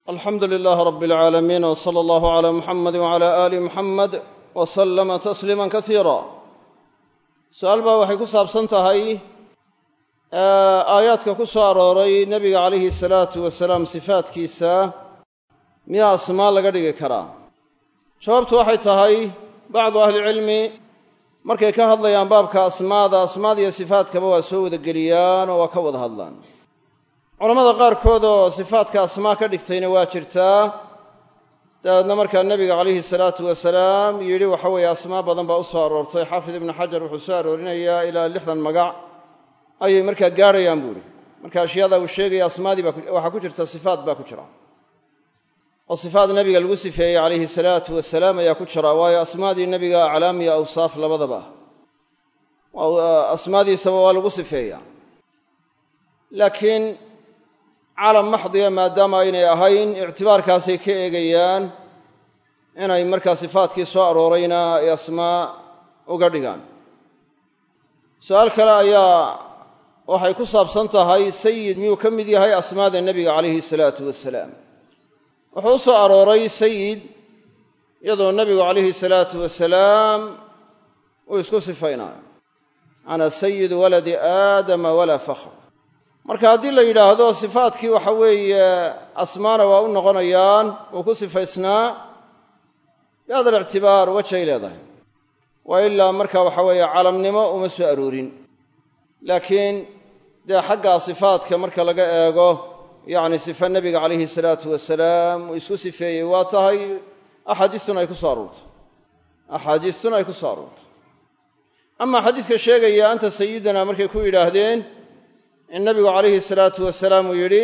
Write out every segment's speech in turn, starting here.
alxamdu lilaahi rabi alcaalamiin w sala allahu calaa muxamadi wacala aali muxamed wa sallama tasliima kasiira su-aal baa waxay ku saabsan tahay aayaadka ku soo arooray nebiga calayhi salaatu wasalaam sifaadkiisa miyaa asmaa laga dhigi karaa jawaabtu waxay tahay bacdu ahlicilmi markay ka hadlayaan baabka asmaada asmaada iyo sifaadkaba waa soo wada geliyaan oo waa ka wada hadlaan culammada qaarkood oo sifaadka asmaa ka dhigtayna waa jirtaa dabeedna markaa nebiga calayhi salaatu wasalaam yidhi waxa weeye asmaa badan baa u soo aroortay xaafid ibnu xajar wuxuu soo aroorinayaa ilaa lixdan magac ayay markaa gaadhayaan buu ihi marka ashyaada uu sheegaya asmaadii baa waxaa ku jirta sifaat baa ku jira oo sifaat nebiga lagu sifeeyey calayhi salaatu wasalaam ayaa ku jira waayo asmaadii nebiga aclaam iyo awsaaf labadaba ah asmaadiisaba waa lagu sifeeyaa laakiin calam maxdiya maadaama aynay ahayn ictibaarkaasay ka eegayaan inay markaa sifaatkii soo aroorayna ay asmaa uga dhigaan su-aal kale ayaa waxay ku saabsan tahay sayid miyuu ka mid yahay asmaada nebiga calayhi salaatu wasalaam wuxuu u soo arooray sayid iyadoo nebigu calayhi salaatu wasalaam uu isku sifaynayo ana sayidu waladi aadama walaa fakhr marka haddii la yidhaahdo sifaadkii waxa weeye asmaana waa u noqonayaan uu ku sifaysnaa bihada alictibaar wajay leedahay waa ilaa marka waxa weeye calamnimo uma soo aroorin laakiin dee xaggaa sifaadka marka laga eego yacni sifa nebiga calayhi salaatu wasalaam uu isku sifeeyey waa tahay axaadiistuna ay ku soo aroortay axaadiistuna ay ku soo aroortay amaa xadiiska sheegaya anta sayidana markay ku yidhaahdeen in nabigu calayhi salaatu wasalaam uu yidhi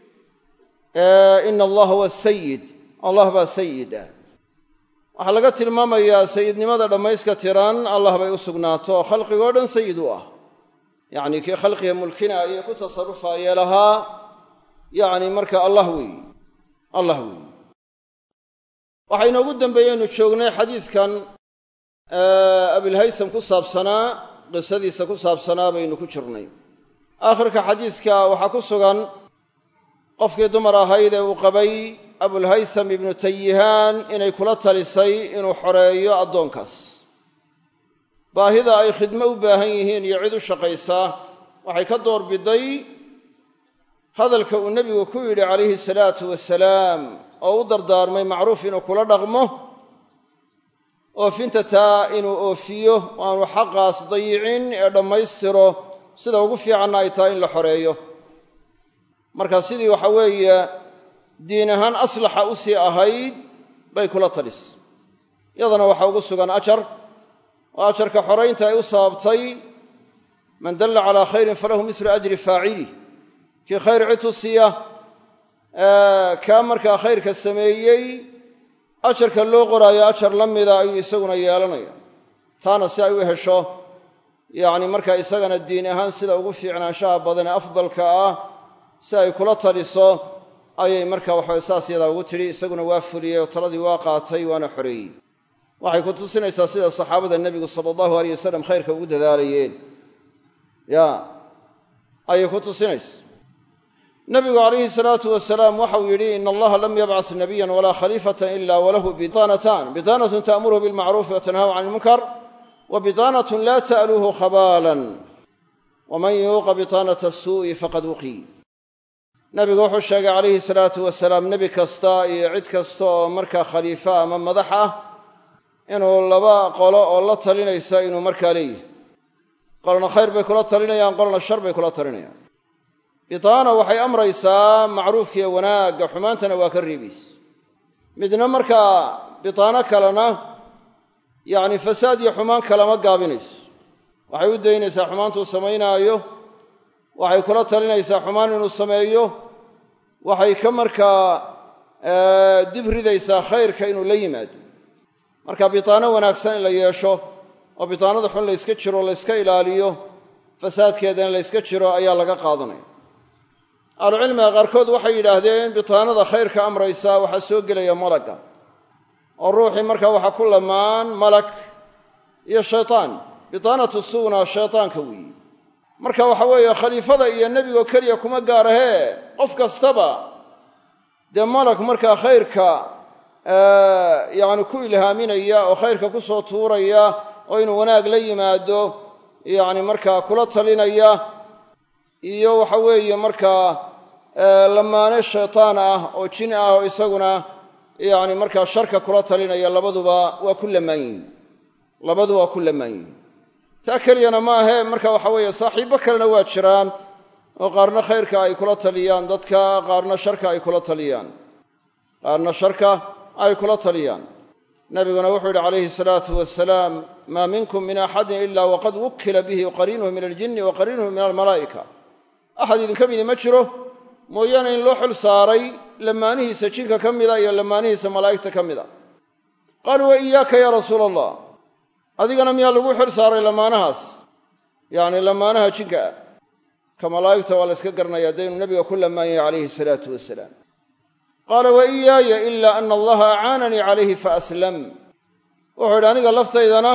ina allaha huwa sayid allah baa sayid ah waxaa laga tilmaamayaa sayidnimada dhammayska tiran allah bay u sugnaato oo khalqigoo dhan sayid u ah yacni kii khalqiga mulkinaaya ku tasarrufaayee lahaa yacni marka allah weeyi allah weeyi waxaa inoogu dambeeyeynu joognay xadiiskan abilhaysam ku saabsanaa qisadiisa ku saabsanaa baynu ku jirnay aakhirka xadiiska waxaa ku sugan qofkii dumar ahayd ee uu qabay abulhaysam ibnu tayihaan inay kula talisay inuu xoreeyo addoonkaas baahida ay khidmo u baahan yihiin iyo cid u shaqaysaa waxay ka door biday hadalka uu nebigu ku yidhi calayhi salaatu wasalaam oo u dardaarmay macruuf inuu kula dhaqmo oofinta taa inuu oofiyo aanu xaqaas dayicin ee dhammaystiro sida ugu fiicanna ay tahay in la xoreeyo marka sidii waxa weeye diin ahaan aslaxa u sii ahayd bay kula talis yadana waxaa ugu sugan ajar oo ajarka xoraynta ay u sababtay man dalla calaa khayrin falahu mislu ajri faacilih kii khayr cid tusiya kaa markaa khayrka sameeyey ajarka loo qoraayo ajar la mida ayuu isaguna yeelanaya taana si ay u hesho yacni markaa isagana diin ahaan sida ugu fiicnaanshaha badan ee afdalka ah si ay kula taliso ayay marka waxabay saas yadaa ugu tidhi isaguna waa fuliyey oo taladii waa qaatay waana xoreeyey waxay ku tusinaysaa sida saxaabada nebigu sala allahu aleyh wasalam khayrka ugu dadaalayeen ya ayay ku tusinaysa nebigu calayhi salaatu wasalaam waxau yidhi ina allaha lam yabcas nabiyan walaa khaliifatan ila walahu bitaanatan bitaanatun ta'muruhu bilmacruufi wa tanhahu can ilmunkar wbitaanat la ta'luuhu khabaalan waman yuuqa bitaanata asuu'i faqad wuqi nabigu wuxuu sheegay calayhi salaatu wasalaam nebi kasta iyo cid kasta oo markaa khaliifa ama madax ah inuu laba qolo oo la talinaysa inuu markaa leeyahay qolna khayr bay kula talinayaan qolna shar bay kula talinayaan bitaana waxay amraysaa macruufkiiyo wanaagga xumaantana waa ka reebaysa midna markaa bitaano kalena yacni fasaad iyo xumaan kalama gaabinayso waxay u daynaysaa xumaantuu samaynaayo waxay kula talinaysaa xumaan inuu sameeyo waxay ka markaa dib ridaysaa khayrka inuu la yimaado marka bitaano wanaagsan in la yeesho oo bitaanada xun layska jiro layska ilaaliyo fasaadkeedana layska jiro ayaa laga qaadanaya ahlucilmiga qaarkood waxay yidhaahdeen bitaanada khayrka amraysa waxaa soo gelaya malagga oo ruuxii markaa waxaa ku lamaan malak iyo shaytaan bitaanatu suuna shaytaanka weeyi marka waxa weeye khaliifada iyo nebigoo keliya kuma gaarahee qof kastaba dee malag markaa khayrka yacni ku ilhaaminaya oo khayrka ku soo tuuraya oo inuu wanaag la yimaado yacni markaa kula talinaya iyo waxa weeye markaa lamaane shaytaan ah oo jin ah oo isaguna yacni markaa sharka kula talinaya labaduba waa ku lamaan yihin labadu waa ku lamaan yihin taa keliyana ma ahe marka waxa weeye saaxiibbo kalena waa jiraan oo qaarna khayrka ay kula taliyaan dadka qaarna sharka ay kula taliyaan qaarna sharka ay kula taliyaan nabiguna wuxuu yidhi calayhi salaatu wasalaam maa minkum min axadin ila waqad wukila bihi qariinuhu min aljinni wa qariinuhu min almalaa'ika axad idinka midi ma jiro mooyaane in loo xil saaray lamaanihiisa jinka ka mida iyo lamaanihiisa malaa'igta ka mida qaaluu wa iyaaka yaa rasuula allah adigana miyaa lagu xil saaray lamaanahaas yacni lamaanaha jinka ah ka malaa'igta waa la yska garanaya dee inuu nabiga ku lamaanyay calayhi salaatu wasalaam qaala wa iyaaya ila ana allaha acaananii calayhi faaslam wuxuu yidhi aniga laftaydana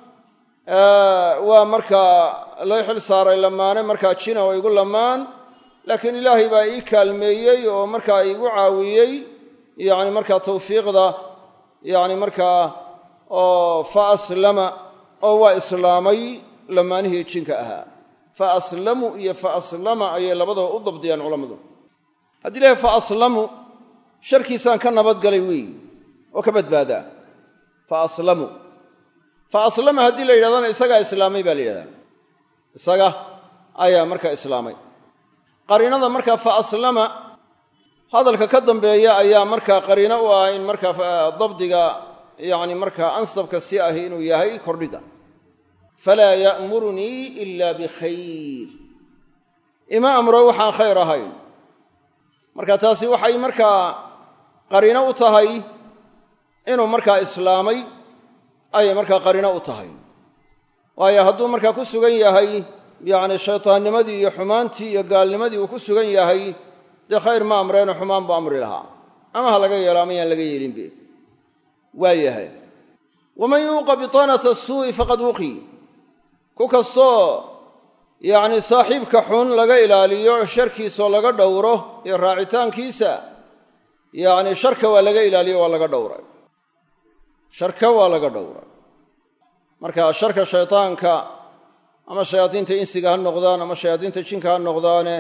waa markaa lay xil saaray lamaane markaa jina oo igu lamaan laakiin ilaahay baa ii kaalmeeyey oo markaa iigu caawiyey yacni markaa tawfiiqda yacni markaa oo fa aslama oo waa islaamay lamaanihii jinka ahaa fa aslamu iyo fa aslama ayay labadaba u dabdiyaan culammadu haddii ilahay fa aslamu sharkiisaan ka nabadgalay weey oo ka badbaadaa fa aslamu fa aslama haddii la yidhahdana isagaa islaamay baa la yidhahdaa isaga ayaa markaa islaamay qariinada markaa fa aslama hadalka ka dambeeya ayaa markaa qariino u ah in markaa dabdiga yacni markaa ansabka si ahi inuu yahay kordhiga falaa ya'murunii ila bikhayr ima amro waxaan khayr ahayn marka taasi waxay markaa qariino u tahay inuu markaa islaamay ayay markaa qariino u tahay waayo hadduu markaa ku sugan yahay yacni shaytaannimadii iyo xumaantii iyo gaalnimadii uu ku sugan yahay dee khayr ma amreeno xumaan buu amri lahaa ama ha laga yeelo ama yaan laga yeelinbe waa yahay waman yuuqa bitaanata suu'i faqad wuqi ku kastoo yacni saaxiibka xun laga ilaaliyo sharkiisoo laga dhowro iyo raacitaankiisa yacni sharka waa laga ilaaliyo waa laga dhowray sharka waa laga dhowray marka sharka shaytaanka ama shayaadiinta insiga ha noqdaan ama shayaadiinta jinka ha noqdaane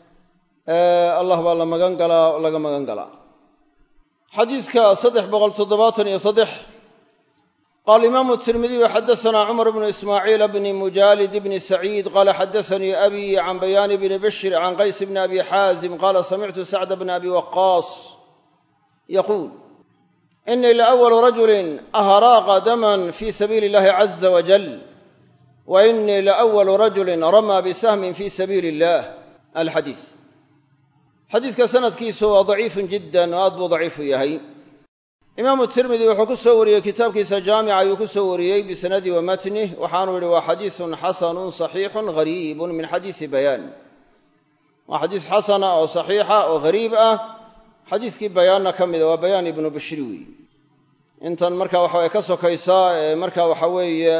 allah baa la magan galaa oo laga magan galaa xadiidka saddex boqol toddobaatan iyo saddex qaala imaamu tirmidiyu xadasanaa cumar bnu ismaaciil bni mujaalid bni saciid qaala xadasanii abi can bayaani bni bashir can qays bni abi xaazim qaala samictu sacda bna abi waqaas yaquul inii laawalu rajulin ahraaqa daman fi sabiili illahi caza wajal wa inii laawalu rajulin ramaa bisahmin fi sabiili illah alxadiis xadiiska sanadkiisu waa daciifun jiddan oo aad buu daciifu yahay imaamu tirmidi wuxuu ku soo wariyey kitaabkiisa jaamica ayuu ku soo wariyey bisanadi wa matnih waxaanu yihi waa xadiisun xasanun saxiixun gariibun min xadiisi bayaan waa xadiis xasana oo saxiixa oo gariib ah xadiiskii bayaanna ka mida waa bayaan ibnu bashri weeye intan marka waxaway ka sokaysaa ee marka waxa weeye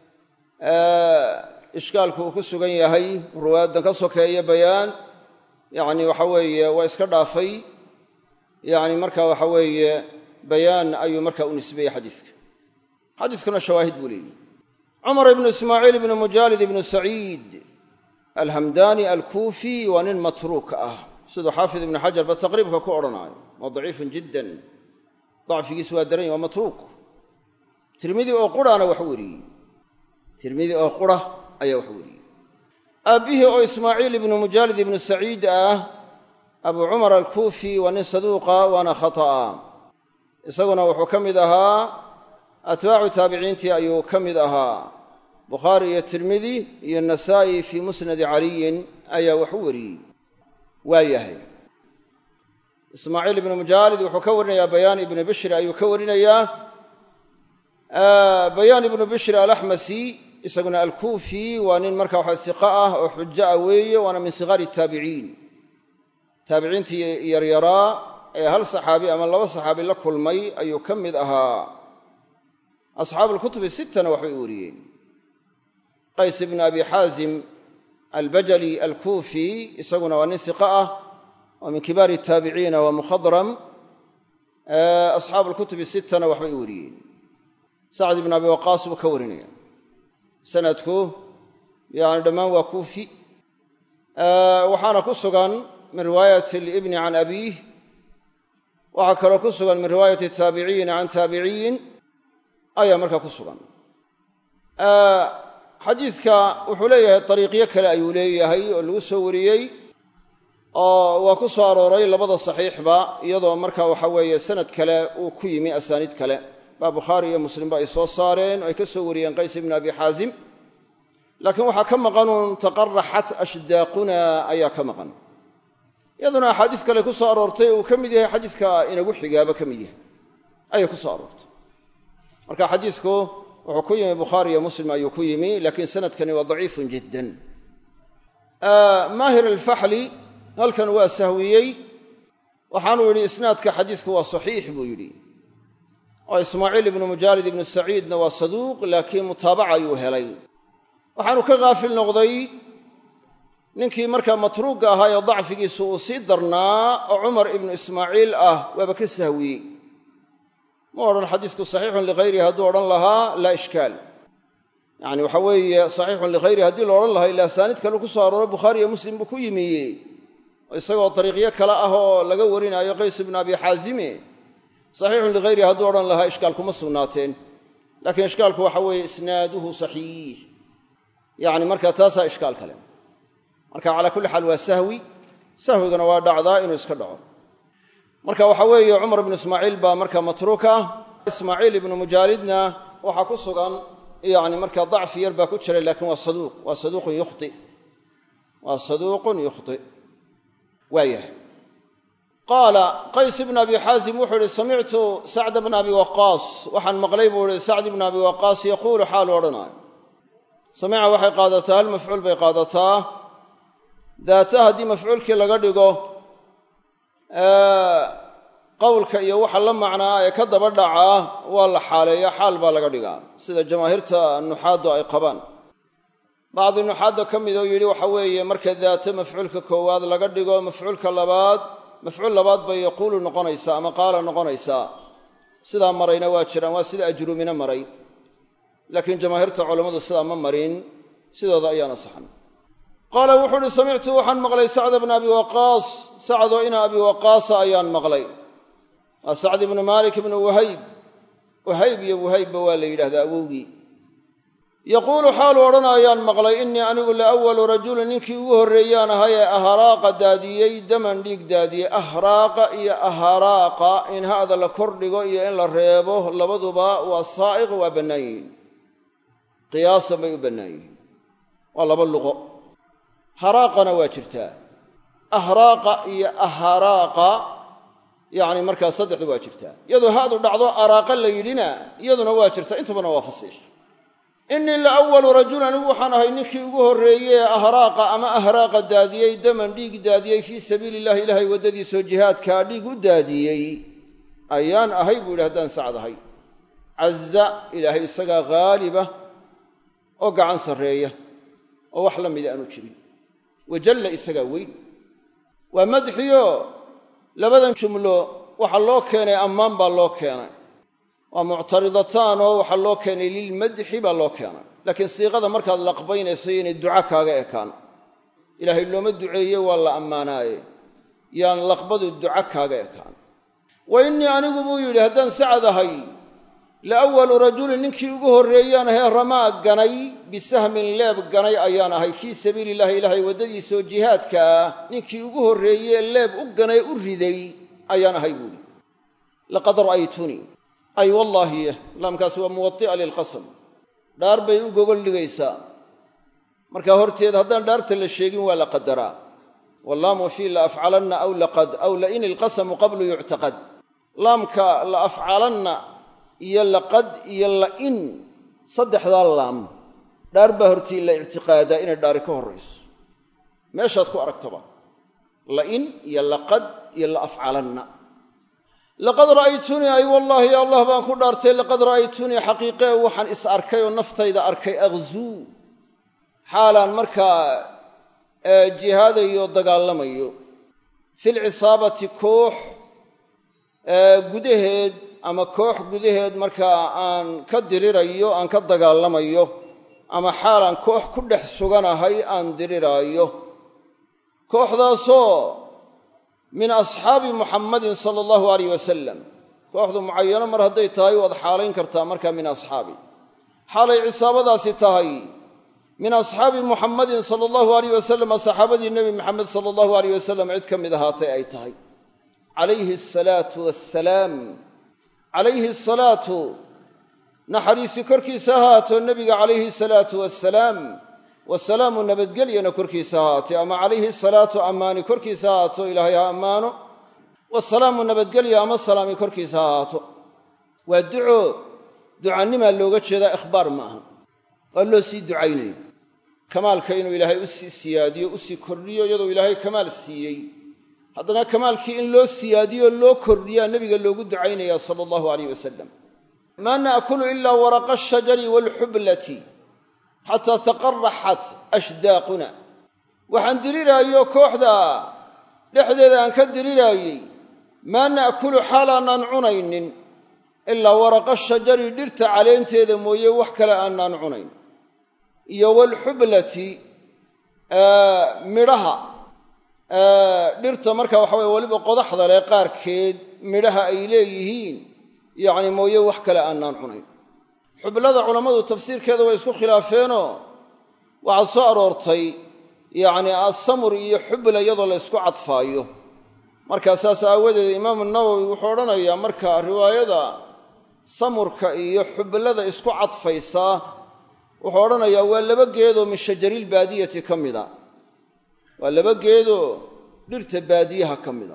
ishkaalku uu ku sugan yahay ruwaadan ka sokeeya bayaan yacni waxa weeye waa iska dhaafay yacni marka waxa weeye bayaan ayuu marka u nisbeeyey xadiiska xadiiskuna shawaahid buu leeyihi cumar ibnu ismaaciil ibnu mujaalid ibnu saciid alhamdani alkuufi waa nin matruuk ah siduu xaafid ibnu xajar ba taqriibka ku odhanaayo waa daciifun jiddan dacfigiisu waa daran yahy waa matruuk tirmidi oo qurana wax weriyey tirmidi oo qura ayaa wax weriyey aabbihii oo ismaaciil ibnu mujaalid ibnu saciid ah abu cumar alkuufi waa nin saduuqa waana khata'a isaguna wuxuu ka mid ahaa atbaacu taabiciintii ayuu ka mid ahaa bukhaari iyo tirmidi iyo nasaa'i fii musnadi caliyin ayaa wax u wariyey waa yahay ismaaciil ibnu mujaalid wuxuu ka warinayaa bayaan ibnu bishri ayuu ka warinayaa bayaan ibnu bishri alaxmasi isaguna alkuufi waa nin marka waxa siqa ah oo xujo ah weeye waana min sigaari taabiciin taabiciintii yaryaraa ee hal saxaabi ama laba saxaabi la kulmay ayuu ka mid ahaa asxaabu lkutubi sittana waxbay u wariyeen qays ibnu abi xaazim albajali alkuufi isaguna waa nin siqa ah oo min kibaari taabiciina waa mukhadram asxaabu alkutubi sittana waxbay wariyeen sacd ibn abi waqaas buu ka warinaya sanadku yani dhammaan waa kuufi waxaana ku sugan min riwaayati libni can abiih waxaa kaloo ku sugan min riwaayati taabiciyiina can taabiciyin ayaa markaa ku sugan xadiidka wuxuu leeyahay dariiqyo kale ayuu leeyahay oo lagu soo wariyey oo waa ku soo arooray labada saxiixba iyadoo marka waxa weeye sanad kale uu ku yimi asaaniid kale baa bukhaari iyo muslimba ay soo saareen oo ay ka soo wariyeen qays ibn abi xaazim laakiin waxaa ka maqanuun taqaraxat ashdaaquna ayaa ka maqan iyaduna axaadiis kale ku soo aroortay uu ka mid yahay xadiiska inagu xigaaba ka mid yahay ayay ku soo aroortay marka xadiisku wuxuu ku yimi bukhaari iyo muslim ayuu ku yimi laakiin sanadkani waa daciifun jiddan maahir alfaxli halkan waa sahwiyey waxaanuu yidhi isnaadka xadiisku waa saxiix buu yidhi oo ismaaciil ibnu mujaalid ibnu saciidna waa saduuq laakiin mutaabaca ayuu helay waxaanu ka haafil noqday ninkii markaa matruugga ahaa ee dacfigiisu uu sii darnaa oo cumar ibnu ismaaciil ah waaba ka sahwiyey ma odhan xadiisku saxiixun likhayrihi hadduu odhan lahaa laa ishkaal yacni waxa weeye saxiixun likhayrihi haddii la odhan lahaa ila asaaniid kale ku soo arooro bukhaari iyo muslim buu ku yimiye isagoo dariiqyo kale ah oo laga warinaayo qays ibnu abi xaazime saxiixun likhayrihi hadduu odhan lahaa ishkaal kuma sugnaateen laakiin ishkaalku waxa weeye isnaaduhu saxiix yacni marka taasaa ishkaal kale marka calaa kulli xaal waa sahwi sahwigana waa dhacdaa inuu iska dhaco marka waxa weeye cumar ibnu ismaaciil baa marka matruuka ismaaciil ibnu mujaalidna waxaa ku sugan yani marka dacfi yar baa ku jira lakiin waa saduuq waa saduuqun yukhti waa saduuqun yukhti waayahay qaala qays ibn abi xaazim wuxuu ihi samictu sacda bna abi waqaas waxaan maqlay buu ihi sacd ibna abi waqaas yaquulu xaalu odhanaayo samica waxay qaadataa hal mafcuul bay qaadataa daata haddii mafcuulkii laga dhigo qowlka iyo waxa la macnaa ee ka daba dhacaa waa la xaaleeya xaal baa laga dhigaa sida jamaahiirta nuxaaddu ay qabaan bacdi nuxaadda ka mid oo yidhi waxa weeye marka daata mafcuulka koowaad laga dhigo mafcuulka labaad mafcuul labaad bay yaquulu noqonaysaa ama qaala noqonaysaa sidaa marayna waa jiraan waa sida ajruumina maray laakiin jamaahiirta culammadu sidaa ma marin sidooda ayaana saxan qaala wuxuu uhi samictu waxaan maqlay sacda bna abi waqaas sacdoo ina abi waqaasa ayaan maqlay waa sacd ibnu maalik ibnu wahayb wahayb iyo wahaybba waa la yidhahdaa awowgii yaquulu xaalu odhanayaan maqlay innii anigu laawalu rajulin ninkii ugu horreeyaan ahay ee ahraaqa daadiyey daman dhiig daadiyey ahraaqa iyo ahraaqa in ha'da la kordhigo iyo in la reebo labaduba waa saa'iq waa bannaan yihiin qiyaasan bay u bannaan yihiin waa laba luqo haraaqana waa jirtaa ahraaqa iyo aharaaqa yacni markaa saddexdu waa jirtaa iyadoo hadu dhacdo araaqa la yidhina iyaduna waa jirtaa intubana waa fasiix innii la awalu rajul anigu waxaan ahay ninkii ugu horreeye ee ahraaqa ama ahraaqa daadiyey daman dhiig daadiyey fii sabiili illahi ilaahay waddadiisoo jihaadkaa dhiig u daadiyey ayaan ahay buu yidhi haddaan sacd ahay caza ilaahay isagaa haaliba oo gacan sarreeya oo wax la mida aanu jirin wajalla isagaa weyn waa madxiyo labadan jumlo waxaa loo keenay ammaan baa loo keenay waa muctaridataan oo waxaa loo keenay lilmadxi baa loo keenay laakiin siiqada markaad laqbaynayso inay duca kaaga ekaan ilaahay looma duceeye waa la ammaanaaye yaan laqbadu duca kaaga ekaan wa innii anigu buu yidhi haddaan sacad ahay la awalu rajulin ninkii ugu horreeyaan ahee ramaa ganay bisahmin leeb ganay ayaan ahay fii sabiili illahi ilaahay waddadiisaoo jihaadka ah ninkii ugu horreeyee leeb u ganay u riday ayaan ahay buuhi laqad ra'aytunii ay wallaahi laamkaasi waa muwadi'a lilqasam dhaar bay u gogol dhigaysaa marka horteed haddaan dhaarta la sheegin waa la qadaraa wallaamu fii la afcalanna aw laqad aw lain ilqasamu qablu yuctaqad laamka la afcalanna iyo laqad iyo la'in saddexdaa laam dhaar baa hortii la ictiqaadaa inay dhaari ka horrayso meeshaad ku aragtaba la'in iyo laqad iyo la afcalanna laqad ra'aytunii ay wallaahi ya allah baan ku dhaartay laqad ra'aytunii xaqiiqee waxaan is arkay oo naftayda arkay akhzuu xaalaan markaa jihaadayo dagaalamayo filcisaabati koox gudaheed ama koox gudaheed markaa aan ka dirirayo aan ka dagaalamayo ama xaalaan koox ku dhex suganahay aan diriraayo kooxdaasoo min asxaabi muxammadin sala allahu alayh wasalam kooxdu mucayano mar hadday tahay waad xaalayn kartaa markaa min asxaabi xaalay cisaabadaasi tahay min asxaabi muxammadin sala allahu alayh wasalam saxaabadii nebi maxamed sala allahu alayh wasalam cid ka mid ahaatay ay tahay calayhi asalaatu wassalaam calayhi asalaatu naxariisi korkiisa ahaato nebiga calayhi asalaatu wassalaam wasalaamu nabadgelyana korkiisa ahaatee ama calayhi asalaatu ammaani korkiisa ahaato ilaahay ha ammaano wasalaamu nabadgelya ama salaami korkiisa ha ahaato waa duco ducanimaa looga jeedaa ikhbaar ma aha waa loo sii ducaynaya kamaalka inuu ilaahay u sii siyaadiyo usii kordhiyo iyadoo ilaahay kamaal siiyey haddana kamaalkii in loo siyaadiyo loo kordhiyaa nebiga loogu ducaynaya sala allahu alayh wasalam maa naakulu ilaa waraqa ashajari waalxublati xataa taqaraxat ashdaaquna waxaan diriraayo kooxda dhexdeeda aan ka diriraayey maa na'kulu xaal aanaan cunaynin ilaa waraqa shajari dhirta caleenteeda mooye wax kale aanaan cunayn iyo waalxublati midhaha dhirta marka waxa weye weliba qodaxda leh qaarkeed midhaha ay leeyihiin yacni mooye wax kale aanaan cunayn xublada culammadu tafsiirkeeda way isku khilaafeenoo waxaa soo aroortay yacni asamur iyo xubla iyadoo la ysku cadfaayo markaa saas aawadeed imaamu nawowi wuxuu odhanayaa marka riwaayada samurka iyo xublada isku cadfaysaa wuxuu odhanayaa waa laba geedoo min shajaril baadiyati ka mida waa laba geedoo dhirta baadiyaha ka mida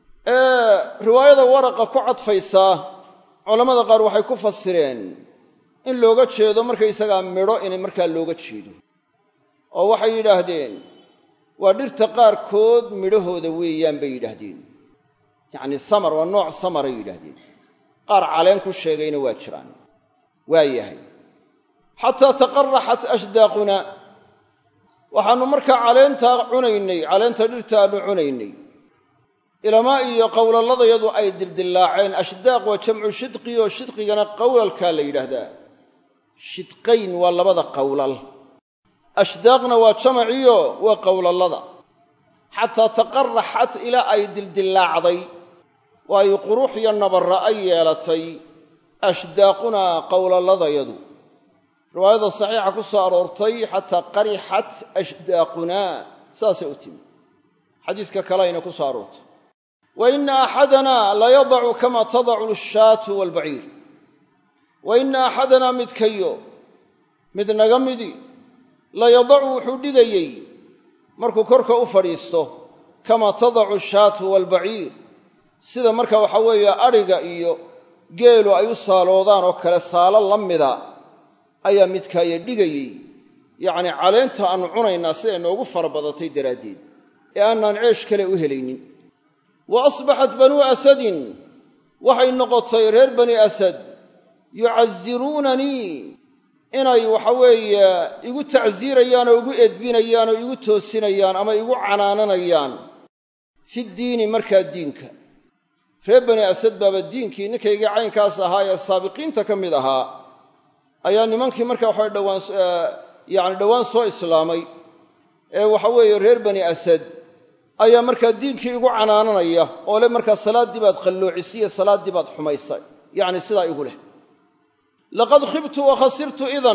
ee riwaayada waraqa ku cadfaysaa culammada qaar waxay ku fasireen in looga jeedo markaysagaa midho inay markaa looga jeedo oo waxay yidhaahdeen waa dhirta qaarkood midhahooda weeyaan bay yidhaahdeen yacni samar waa nooc samaray yidhaahdeen qaar caleen ku sheegayna waa jiraan waa yahay xataa taqaraxat ashdaaquna waxaannu markaa caleentaa cunaynay caleenta dhirta aannu cunaynay ilamaa iyo qowlalladayadu ay dildillaaceen ashdaaq waa jamcu shidqi oo shidqigana qowlalkaa la yidhaahdaa shidqayn waa labada qowlal ashdaaqna waa jamaciyo waa qowlallada xataa taqaraxat ilaa ay dildillaacday waayo qurux iyo nabarra ay yeelatay ashdaaqunaa qowlalladayadu riwaayada saxiixa ku soo aroortay xataa qarixat ashdaaqunaa saasay u timi xadiiska kaleayna ku soo aroortay wa ina axadanaa layadacu kama tadacu ashaatu waalbaciir wa ina axadanaa midkayo mid naga midi layadacu wuxuu dhigayey markuu korka u fadhiisto kama tadacu ashaatu waalbaciir sida marka waxa weeye adhiga iyo geelu ay u saaloodaan oo kale saalo la mida ayaa midkaaye dhigayey yacnii caleenta aannu cunaynaa siday noogu fara badatay daraaddeed ee aanaan ceesh kale u helaynin wa asbaxat banuu asadin waxay noqotay reer bani asad yucasiruunanii inay waxa weeye igu tacsiirayaan oo igu edbinayaan oo igu toosinayaan ama igu canaananayaan fi ddiini markaa diinka reer bani asad baaba diinkii ninkaygii caynkaas ahaa ee saabiqiinta ka mid ahaa ayaa nimankii markaa waxa dhowaan yacni dhowaan soo islaamay ee waxa weeye reer bani asad ayaa markaa diinkii igu canaananaya oo le markaa salaaddii baad qalloocisiye salaaddii baad xumaysay yacni sidaa igu leh laqad khibtu wa khasirtu idan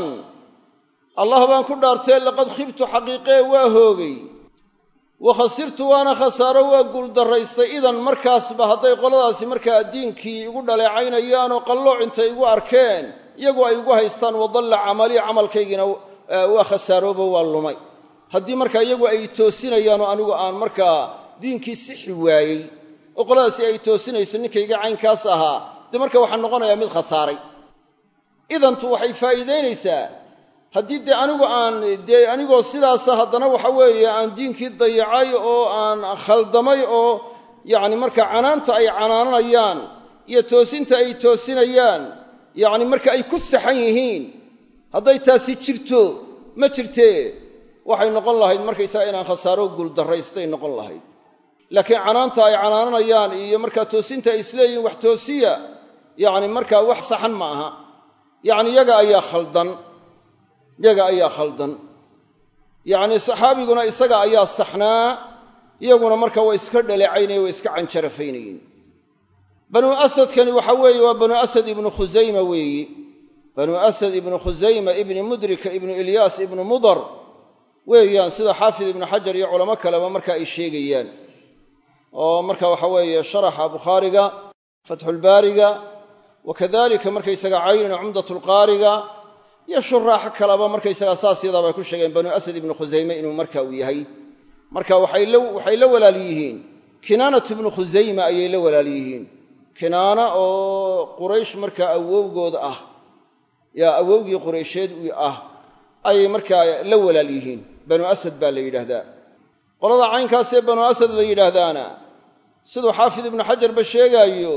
allah baan ku dhaartee laqad khibtu xaqiiqee waa hoogay wa khasirtu waana khasaaro waa guuldarraystay idan markaasba hadday qoladaasi markaa diinkii igu dhaleecaynayaanoo qallooc intay igu arkeen iyagu ay igu haystaan wadalla camalii camalkaygiina waa khasaaroobo waa lumay haddii markaa iyagu ay toosinayaanoo anigu aan markaa diinkii sixi waayey oo qoladaasi ay toosinayso ninkayga caynkaas ahaa dee marka waxaa noqonayaa mid khasaaray idantu waxay faa'iidaynaysaa haddii dee anigu aan dee anigoo sidaasa haddana waxa weeye aan diinkii dayacay oo aan khaldamay oo yacni markaa canaanta ay canaananayaan iyo toosinta ay toosinayaan yacni marka ay ku saxan yihiin hadday taasi jirto ma jirtee waxay noqon lahayd markaysaga inaan khasaaro guuldarraystay noqon lahayd laakiin canaanta ay canaananayaan iyo markaa toosinta ay isleeyihin wax toosiya yacni markaa wax saxan ma aha yacni yaga ayaa khaldan yaga ayaa khaldan yacni saxaabiguna isaga ayaa saxnaa iyaguna marka way iska dhaleecaynayeen way iska canjarafaynayeen banu asadkani waxa weeye waa banu asad ibnu khusayma weeyi banu asad ibnu khusayma ibni mudrika ibnu ilyaas ibnu mudar weeyaan sida xaafid ibnu xajar iyo culamo kaleba marka ay sheegayaan oo marka waxa weeye sharaxa bukhaariga fatxulbaariga wa kadalika markaysaga caynina cumdatulqaariga iyo shuraaxo kaleba markaysaga saas yadaabay ku sheegeen banu asad ibnu khusayme inuu marka uu yahay marka waxay la walaal yihiin kinaanat ibnu khusayma ayay la walaal yihiin kinaana oo quraysh markaa awowgood ah yaa awowgii quraysheed ah ayay markaa la walaal yihiin banu asad baa la yidhaahdaa qolada caynkaasee banu asad la yidhaahdaana siduu xaafid ibnu xajarba sheegaayo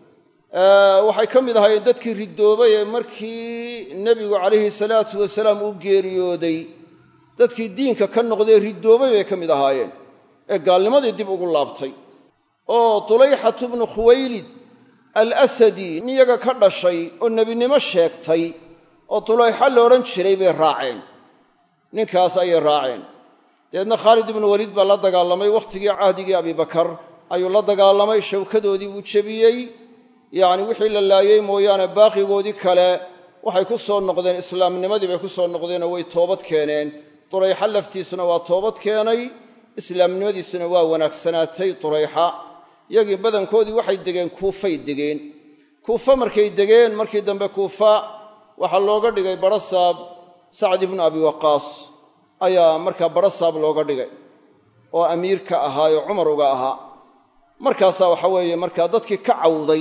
waxay ka mid ahaayeen dadkii ridoobay ee markii nebigu calayhi salaatu wasalaam uu geeriyooday dadkii diinka ka noqdee ridoobay bay ka mid ahaayeen ee gaalnimadii dib ugu laabtay oo tulayxatu bnu khuwaylid alasadi nin yaga ka dhashay oo nebinimo sheegtay oo tulayxa la odhan jiray bay raaceen ninkaas ayay raaceen dabeedna khaalid ibnu waliid baa la dagaalamay wakhtigii cahdigii abibakar ayuu la dagaalamay shawkadoodii buu jebiyey yacni wixii la laayey mooyaane baaqigoodii kale waxay ku soo noqdeen islaamnimadii bay ku soo noqdeenoo way toobad keeneen turayxa laftiisuna waa toobad keenay islaamnimadiisuna waa wanaagsanaatay turayxa yagii badankoodii waxay degeen kuufay degeen kuufa markay degeen markii dambe kuufa waxaa looga dhigay barasaab sacd ibnu abi waqaas ayaa markaa barasaab looga dhigay oo amiir ka ahaayoo cumar uga ahaa markaasaa waxa weeye markaa dadkii ka cawday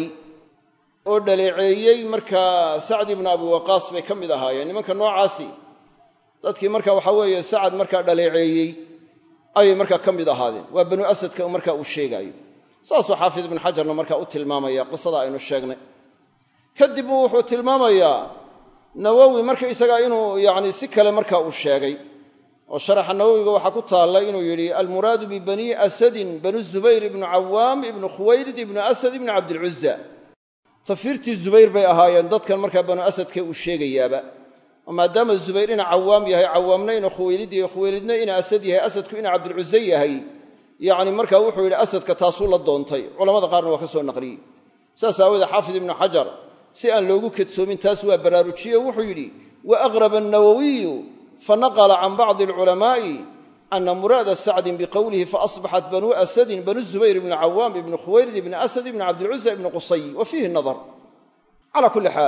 oo dhaleeceeyey markaa sacd ibnu abi waqaas bay ka mid ahaayeen nimanka noocaasi dadkii marka waxa weeye sacad markaa dhaleeceeyey ayay markaa ka mid ahaadeen waa banu asadka markaa uu sheegaayo saasuu xaafid ibnu xajarna markaa u tilmaamaya qisada aynu sheegnay kadib buu wuxuu tilmaamayaa nawowi markaysagaa inuu yacni si kale markaa uu sheegay oo sharaxa nawowiga waxaa ku taalla inuu yidhi almuraadu bibanii asadin banu zubayr ibnu cawaam ibnu khuwaylid ibnu asad ibnu cabdilcuza tafiirtii zubayr bay ahaayeen dadkan markaa banu asadka uu sheegayaaba oo maadaama zubayr ina cawaam yahay cawaamna ina khuwaylid yahay khuwaylidna ina asad yahay asadku ina cabdilcuze yahay yacni markaa wuxuu yidhi asadka taasuu la doontay culamada qaarna waa ka soo naqliyey saas aawoodee xaafid ibnu xajar si aan loogu kadsoomin taas waa baraarujiye wuxuu yidhi wa aqraba annawowiyu fanaqla can bacdi alculamaa'i ana muraada sacdin biqowlihi faasbaxat banuu asadin banu zubayr ibni cawaam ibni khuwaylid ibni asad ibni cabdilcuza ibni qusay wa fiihi nadar calaa kulli xaal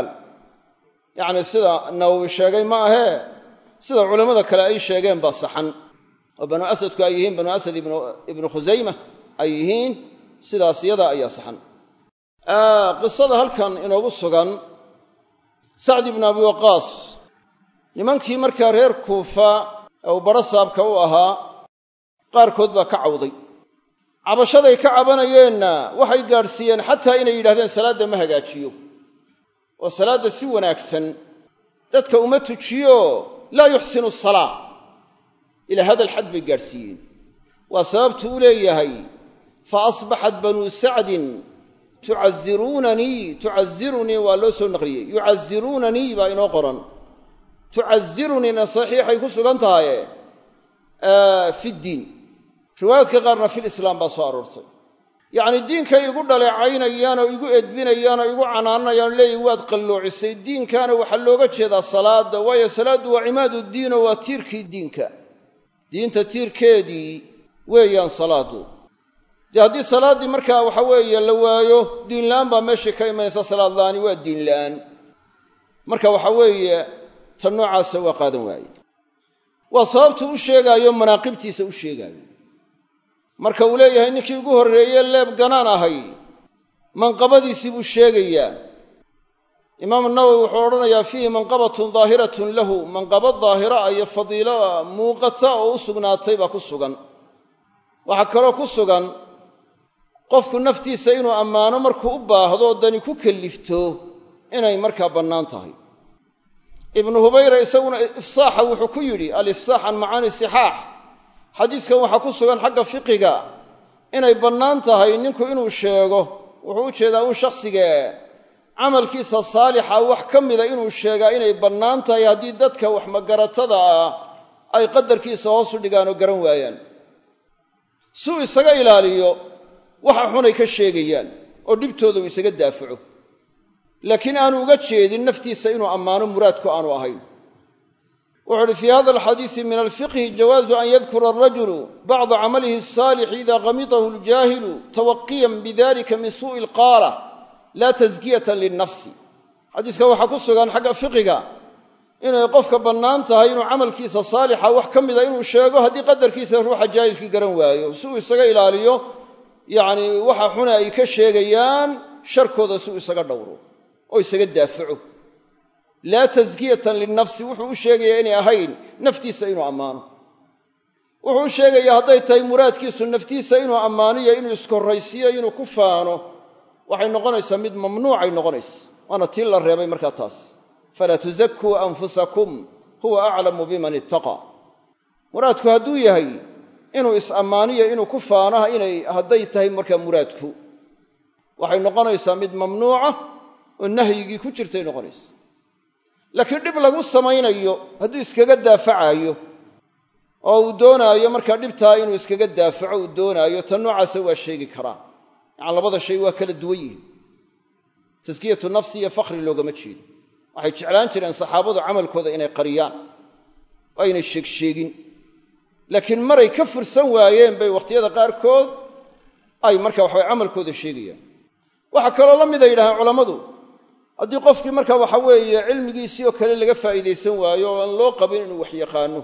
yacni sida nawowi sheegay ma ahee sida culammada kale ay sheegeen baa saxan oo banu asadku ay yihiin banu asad ibnu khusayma ay yihiin sidaas yada ayaa saxan qisada halkan inoogu sugan sacd ibnu abi waqaas nimankii markaa reer kuufa ee uu baro saabka u ahaa qaarkood baa ka cawday cabashaday ka cabanayeenna waxay gaadhsiiyeen xataa inay yidhahdeen salaadda ma hagaajiyo oo salaadda si wanaagsan dadka uma tujiyo laa yuxsinu asalaa ilaa hadal xad bay gaadhsiiyeen waa sababtu u leeyahay fa asbaxat banuu sacdin tucaziruunanii tucazirunii waa loo soo naqliyey yucaziruunanii baa inoo qoran tucaziruniina saxiixay ku sugan tahaye fi ddiin riwaayaadka qaarna filislaam baa soo aroortay yacni diinkay igu dhaleecaynayaan oo igu edbinayaan oo igu canaananayaan leeyihin waad qalloocisay diinkaana waxaa looga jeedaa salaadda waayo salaaddu waa cimaadu diin oo waa tiirkii diinka diinta tiirkeedii weeyaan salaaddu dee haddii salaaddii markaa waxa weeye la waayo diinla'aan baa meeshii ka imanaysa salaad la'aani waa diin la'aan marka waxa weeye tan noocaasa waa qaadan waaye waa sababtu u sheegaayo manaaqibtiisa u sheegaayo marka uu leeyahay ninkii ugu horreeye leeb ganaan ahay manqabadiisii buu sheegayaa imaamu nawowi wuxuu odhanayaa fiihi manqabatun daahiratun lahu manqabad daahira iyo fadiilo muuqata oo u sugnaatay baa ku sugan waxaa kaloo ku sugan qofku naftiisa inuu ammaano markuu u baahdo dani ku kellifto inay markaa bannaan tahay ibnu hubayra isaguna ifsaaxa wuxuu ku yidhi alifsaax can macaani sixaax xadiidkan waxaa ku sugan xagga fiqiga inay bannaan tahay ninku inuu sheego wuxuu u jeedaa un shakhsigee camalkiisa saalixa wax ka mida inuu sheegaa inay bannaan tahay haddii dadka wax magaratada ah ay qadarkiisa hoos u dhigaan oo garan waayaan si uu isaga ilaaliyo waxa xunay ka sheegayaan oo dhibtooda uu isaga daafaco laakiin aanu uga jeedin naftiisa inuu ammaano muraadku aanu ahayn wuxu uhi fii hada alxadiisi min alfiqhi jawaazu an yadkura arajulu bacda camalihi asaalix ida qamitahu aljaahilu tawaqiyan bidalika min suu'i alqaala laa taskiyatan linnafsi xadiiska waxaa ku sugan xagga fiqiga inay qofka bannaan tahay inuu camalkiisa saalixa wax ka mida inuu sheego haddii qadarkiisa ruuxa jaahilkii garan waayo si uu isaga ilaaliyo yacni waxa xune ay ka sheegayaan sharkooda si uu isaga dhowro oo isaga daafaco laa taskiyatan linnafsi wuxuu u sheegayaa inay ahayn naftiisa inuu ammaano wuxuu u sheegayaa hadday tahay muraadkiisu naftiisa inuu ammaaniyo inuu iskorraysiiyo inuu ku faano waxay noqonaysaa mid mamnuucay noqonaysa waana tii la reebay markaa taas falaa tusakuu anfusakum huwa aclamu biman ittaqa muraadku hadduu yahay inuu is-ammaaniyo inuu ku faanaha inay hadday tahay markaa muraadku waxay noqonaysaa mid mamnuuca oo nahyigii ku jirtay noqonaysa laakiin dhib lagu samaynayo hadduu iskaga daafacaayo oo uu doonaayo markaa dhibtaa inuu iskaga daafaco uu doonaayo tan noocaasa waa sheegi karaa yacani labada shay waa kala duwan yihiin taskiyatu nafsi iyo fakhri loogama jeedo waxay jeclaan jireen saxaabadu camalkooda inay qariyaan oo aynay sheegsheegin laakiin maray ka fursan waayeen bay wakhtiyada qaarkood ay marka waxabay camalkooda sheegayaan waxaa kaloo la mida yidhahdeen culammadu haddii qofkii marka waxa weeye cilmigiisii oo kale laga faa'iidaysan waayo oo aan loo qabin inuu wax yaqaano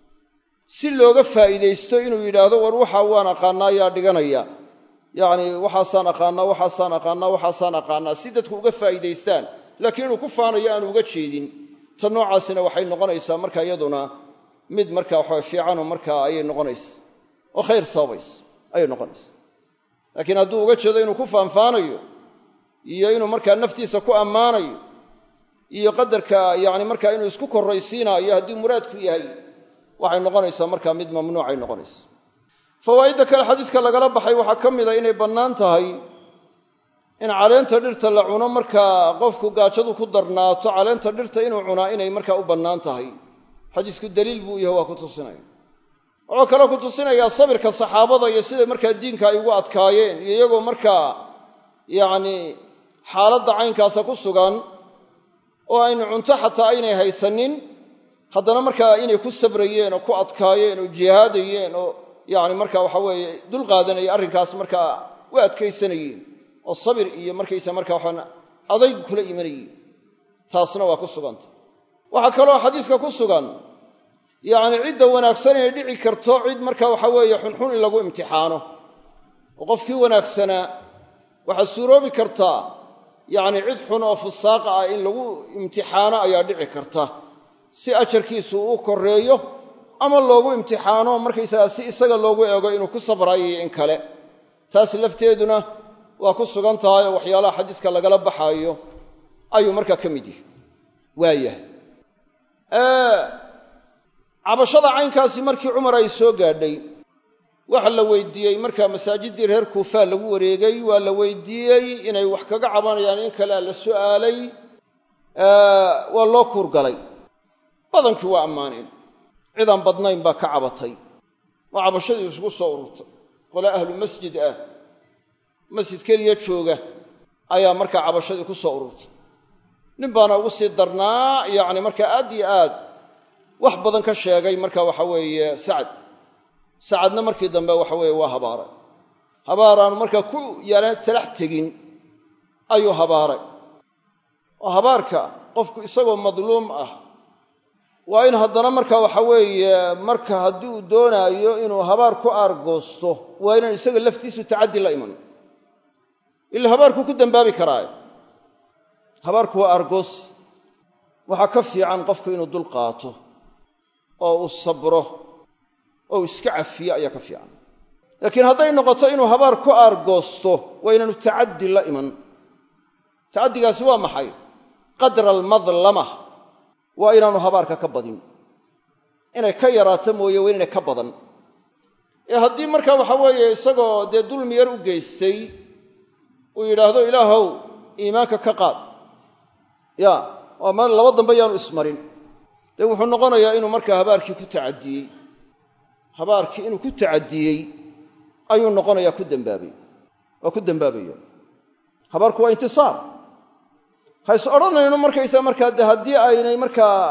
si looga faa'iidaysto inuu yidhaahdo war waxa waan aqaanaa yaa dhiganaya yacni waxaasaan aqaanaa waxaasaan aqaanaa waxaasaan aqaanaa si dadku uga faa'iidaystaan laakiin inuu ku faanayo aanu uga jeedin ta noocaasina waxay noqonaysaa marka iyaduna mid marka waxaa fiicanoo markaa ayay noqonaysa oo khayr sababaysa ayay noqonaysa laakiin hadduu uga jeedo inuu ku faanfaanayo iyo inuu markaa naftiisa ku ammaanayo iyo qadarka yacni markaa inuu isku korraysiinaayo haddii muraadku yahay waxay noqonaysaa markaa mid mamnuucay noqonaysa fawaa'idda kale xadiiska lagala baxay waxaa ka mida inay bannaan tahay in caleenta dhirta la cuno markaa qofku gaajadu ku darnaato caleenta dhirta inuu cunaa inay markaa u bannaan tahay xadiisku daliil buu yahay waa ku tusinaya wuxuu kaloo ku tusinayaa sabirka saxaabada iyo sida markaa diinka ay ugu adkaayeen iyo iyagoo markaa yacni xaaladda caynkaasa ku sugan oo aynu cunto xataa aynay haysanin haddana markaa inay ku sabrayeen oo ku adkaayeen oo jihaadayeen oo yacni marka waxa weeye dul qaadanaya arrinkaas markaa u adkaysanayeen oo sabir iyo markaysa markaa waxaan adayg kula imanayeen taasna waa ku suganta waxaa kaloo xadiiska ku sugan yacni cidda wanaagsan inay dhici karto cid marka waxa weeye xunxun in lagu imtixaano oo qofkii wanaagsanaa waxaa suuroobi kartaa yacni cid xun oo fusaaqa ah in lagu imtixaano ayaa dhici karta si ajarkiisu u korreeyo ama loogu imtixaano markaysagaa si isaga loogu eego inuu ku sabrayo in kale taas lafteeduna waa ku sugan tahay oo waxyaalaha xadiiska lagala baxaayo ayuu markaa ka mid yahay waayahay cabashada caynkaasi markii cumar ay soo gaadhay waxa la weydiiyey markaa masaajiddii reer kuufaa lagu wareegay waa la weydiiyey inay wax kaga cabanayaan in kalea la su'aalay waa loo kuurgalay badankii waa ammaaneen cidaan badnayn baa ka cabatay oo cabashadii isugu soo ururtay qole ahlu masjid ah masjid keliya jooga ayaa markaa cabashadii ku soo ururtay nin baana ugu sii darnaa yacni markaa aad iyo aad wax badan ka sheegay marka waxa weeye sacad sacadna markii dambe waxa weeye waa habaaray habaaraanu markaa ku yala talax tegin ayuu habaaray oo habaarka qofku isagoo madluum ah waa in haddana marka waxa weeye marka haddii uu doonaayo inuu habaar ku aargoosto waa inaan isaga laftiisu tacaddi la iman ila habaarku ku dambaabi karaayo habaarku waa aargoos waxaa ka fiican qofku inuu dul qaato oo uu sabro oo uu iska cafiyo ayaa ka fiican laakiin hadday noqoto inuu habaar ku aargoosto waa inaanu tacaddi la iman tacaddigaasi waa maxay qadra almadlama waa inaanu habaarka ka badin inay ka yaraato mooye waa inayna ka badan ee haddii marka waxa weeye isagoo dee dulmi yar u geystay uu yidhaahdo ilaahow iimaanka ka qaad ya waa ma laba dambe yaanu ismarin dee wuxuu noqonayaa inuu markaa habaarkii ku tacadiyey habaarkii inuu ku tacadiyey ayuu noqonayaa ku dambaabay waa ku dambaabaya habaarku waa intisaar ha is odhanayno markaysaa markaa de haddii aynay markaa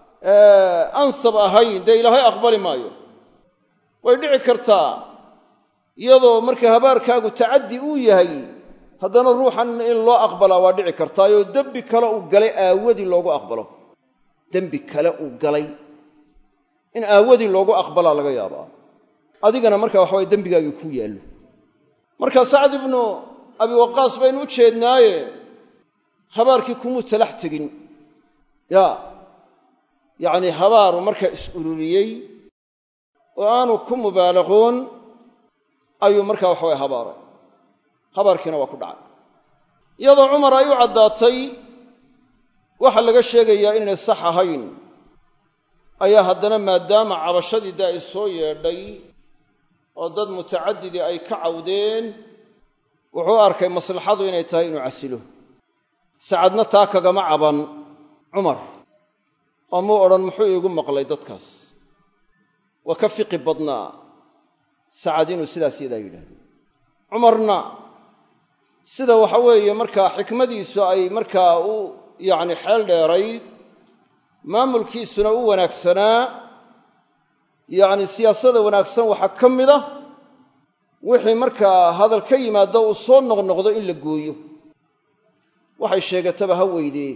ansab ahayn dee ilaahay aqbali maayo way dhici kartaa iyadoo marka habaarkaagu tacaddi uu yahay haddana ruuxan in loo aqbalaa waa dhici kartaayoo dembi kale uu galay aawadii loogu aqbalo dembi kale uu galay in aawadii loogu aqbalaa laga yaabaa adigana marka waxa waye dembigaagii ku yaallo marka sacd ibnu abi waqaas baynu u jeednaaye habaarkii kumuu talax tegin ya yacnii habaaru markaa is ururiyey oo aanu ku mubaalaqoon ayuu markaa waxa waye habaaray habaarkiina waa ku dhacay iyadoo cumar ay u caddaatay waxa laga sheegayaa inaynay sax ahayn ayaa haddana maadaama cabashadii dee ay soo yeedhay oo dad mutacadidii ay ka cawdeen wuxuu arkay maslaxadu inay tahay inuu casilo sacadna taa kagama caban cumar oo muu odhan muxuu iigu maqlay dadkaas waa ka fiqi badnaa sacad inuu sidaas yadaa yidhahdo cumarna sida waxa weeye markaa xikmadiisu ay markaa u yacni xeel dheerayd maamulkiisuna u wanaagsanaa yacni siyaasada wanaagsan waxaa ka mid a wixii markaa hadal ka yimaado uu soo noqnoqdo in la gooyo waxay sheegataba ha weydee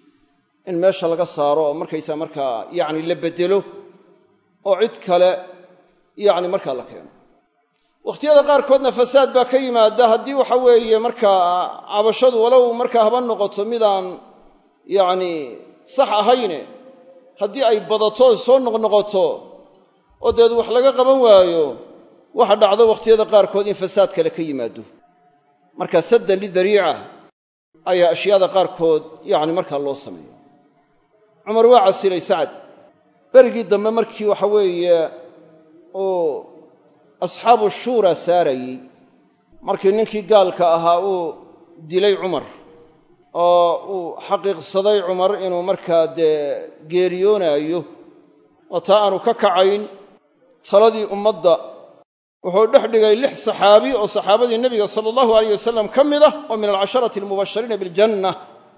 in meesha laga saaro oo markaysaa markaa yacni la beddelo oo cid kale yacni markaa la keeno wakhtiyada qaarkoodna fasaad baa ka yimaada haddii waxa weeye markaa cabashadu walow markaa haba noqoto midaan yacni sax ahayne haddii ay badato soo noqnoqoto oo deed wax laga qaban waayo waxa dhacdo wakhtiyada qaarkood in fasaad kale ka yimaado marka saddan lidariica ayaa ashyaada qaarkood yacni markaa loo sameeya cumar waa casilay sacad berigii dambe markii waxa weeye uu asxaabu shuura saarayey markii ninkii gaalka ahaa uu dilay cumar oo uu xaqiiqsaday cumar inuu markaa dee geeriyoonaayo oo taa aanu ka kacayn taladii ummadda wuxuu dhex dhigay lix saxaabi oo saxaabadii nebiga sala allahu alayh wasalam ka mid ah oo min alcasharati almubashiriina biljanna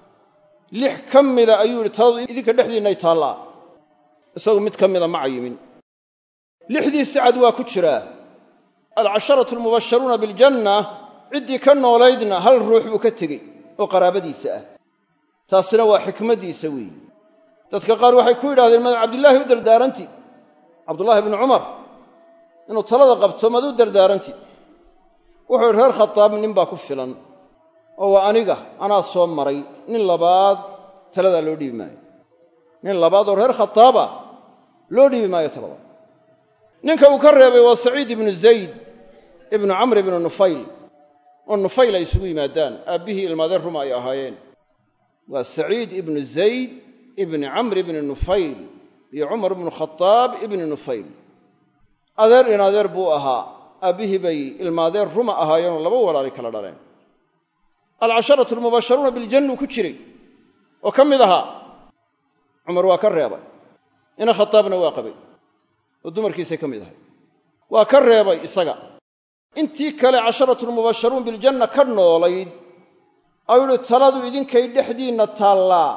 lix ka mida ayuu yidhi taladu idinka dhexdiinnay taallaa isagu mid ka mida ma cayimin lixdii sacad waa ku jiraa alcasharatu almubasharuuna biljanna ciddii ka noolaydna hal ruux buu ka tegey oo qaraabadiisa ah taasina waa xikmaddiisa weeye dadka qaar waxay ku yidhahdeen mad cabdillaahi u dardaaranti cabdullaahi ibnu cumar inuu talada qabto mad u dardaaranti wuxuu yidhi reer khataab nin baa ku filan oo waa aniga anaa soo maray nin labaad taladaa loo dhiibi maayo nin labaad oo reer khataaba loo dhiibi maayo talada ninka uu ka reebay waa saciid ibnu zayd ibnu camr ibnu nufayl oo nufayl ay isugu yimaadaan aabbihii ilmaadeen ruma ay ahaayeen waa saciid ibnu zayd ibni camr ibni nufayl iyo cumar ibnu khataab ibni nufayl adeer in adeer buu ahaa aabbihii bay ilmaadeen ruma ahaayeenoo laba walaali kala dhaleen alcasharatu almubasharuuna biljannuu ku jiray oo ka mid ahaa cumar waa ka reebay ina khataabna waa qabay oo dumarkiisay ka mid ahay waa ka reebay isaga intii kale casharatulmubasharuun biljanna ka noolayd ayuu yihi taladu idinkay dhexdiinna taallaa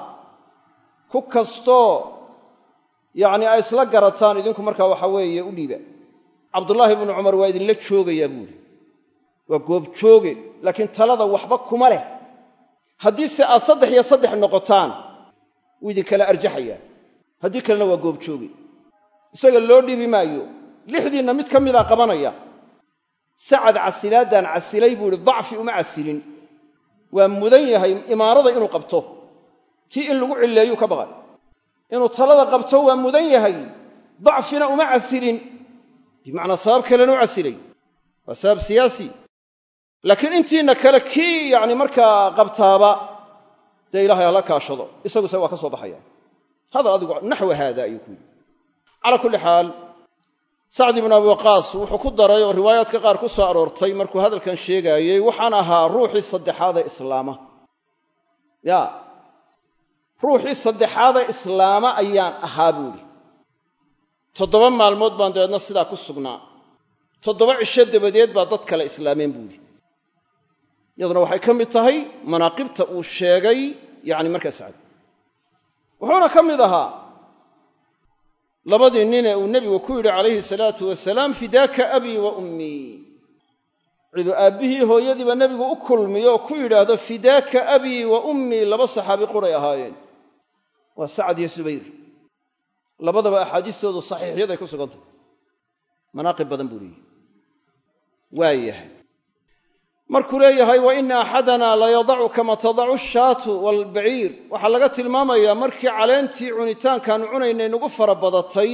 ku kastoo yacni ay isla garataan idinku markaa waxa weeye u dhiiba cabdullaahi ibnu cumar waa idinla joogayaa buuhi waa goobjooge laakiin talada waxba kuma leh haddii se aad saddex iyo saddex noqotaan wuu idinkala arjaxayaa haddii kalena waa goobjooge isaga loo dhiibi maayo lixdiinna mid ka midaa qabanaya sacad casilaadaan casilay buu ihi dacfi uma casilin waa mudan yahay imaarada inuu qabto tii in lagu cilleeyuu ka baqay inuu talada qabto waa mudan yahay dacfina uma casilin bimacnaa sabab kalena u casilay waa sabab siyaasi laakiin intiina kale kii yacni markaa qabtaaba dee ilahay hala kaashado isaguse waa ka soo baxaya hadal adigu naxwa haada ayuu ku yidhi calaa kulli xaal sacd ibnu abi waqaas wuxuu ku daray oo riwaayaadka qaar ku soo aroortay markuu hadalkan sheegaayey waxaan ahaa ruuxii saddexaada islaama ya ruuxii saddexaada islaama ayaan ahaa buuhi toddoba maalmood baan dabeedna sidaa ku sugnaa toddoba cisho dabadeed baa dad kale islaameen buuhi iyaduna waxay ka mid tahay manaaqibta uu sheegay yacni markaa sacd wuxuuna ka mid ahaa labadii nin ee uu nebigu ku yidhi calayhi salaatu wasalaam fidaaka abii wa ummii ciduu aabbihii hooyadiiba nebigu u kulmiyo oo ku yidhaahdo fidaaka abii wa ummii laba saxaabi quray ahaayeen waa sacad iyo subayr labadaba axaadiistoodu saxiixyaday ku sugan tahay manaaqib badan buu leeyahay waa yahay markuu leeyahay wa ina axadana layadacu kama tadacu ashaatu waalbaciir waxaa laga tilmaamayaa markii caleentii cunitaankaanu cunaynay nagu fara badatay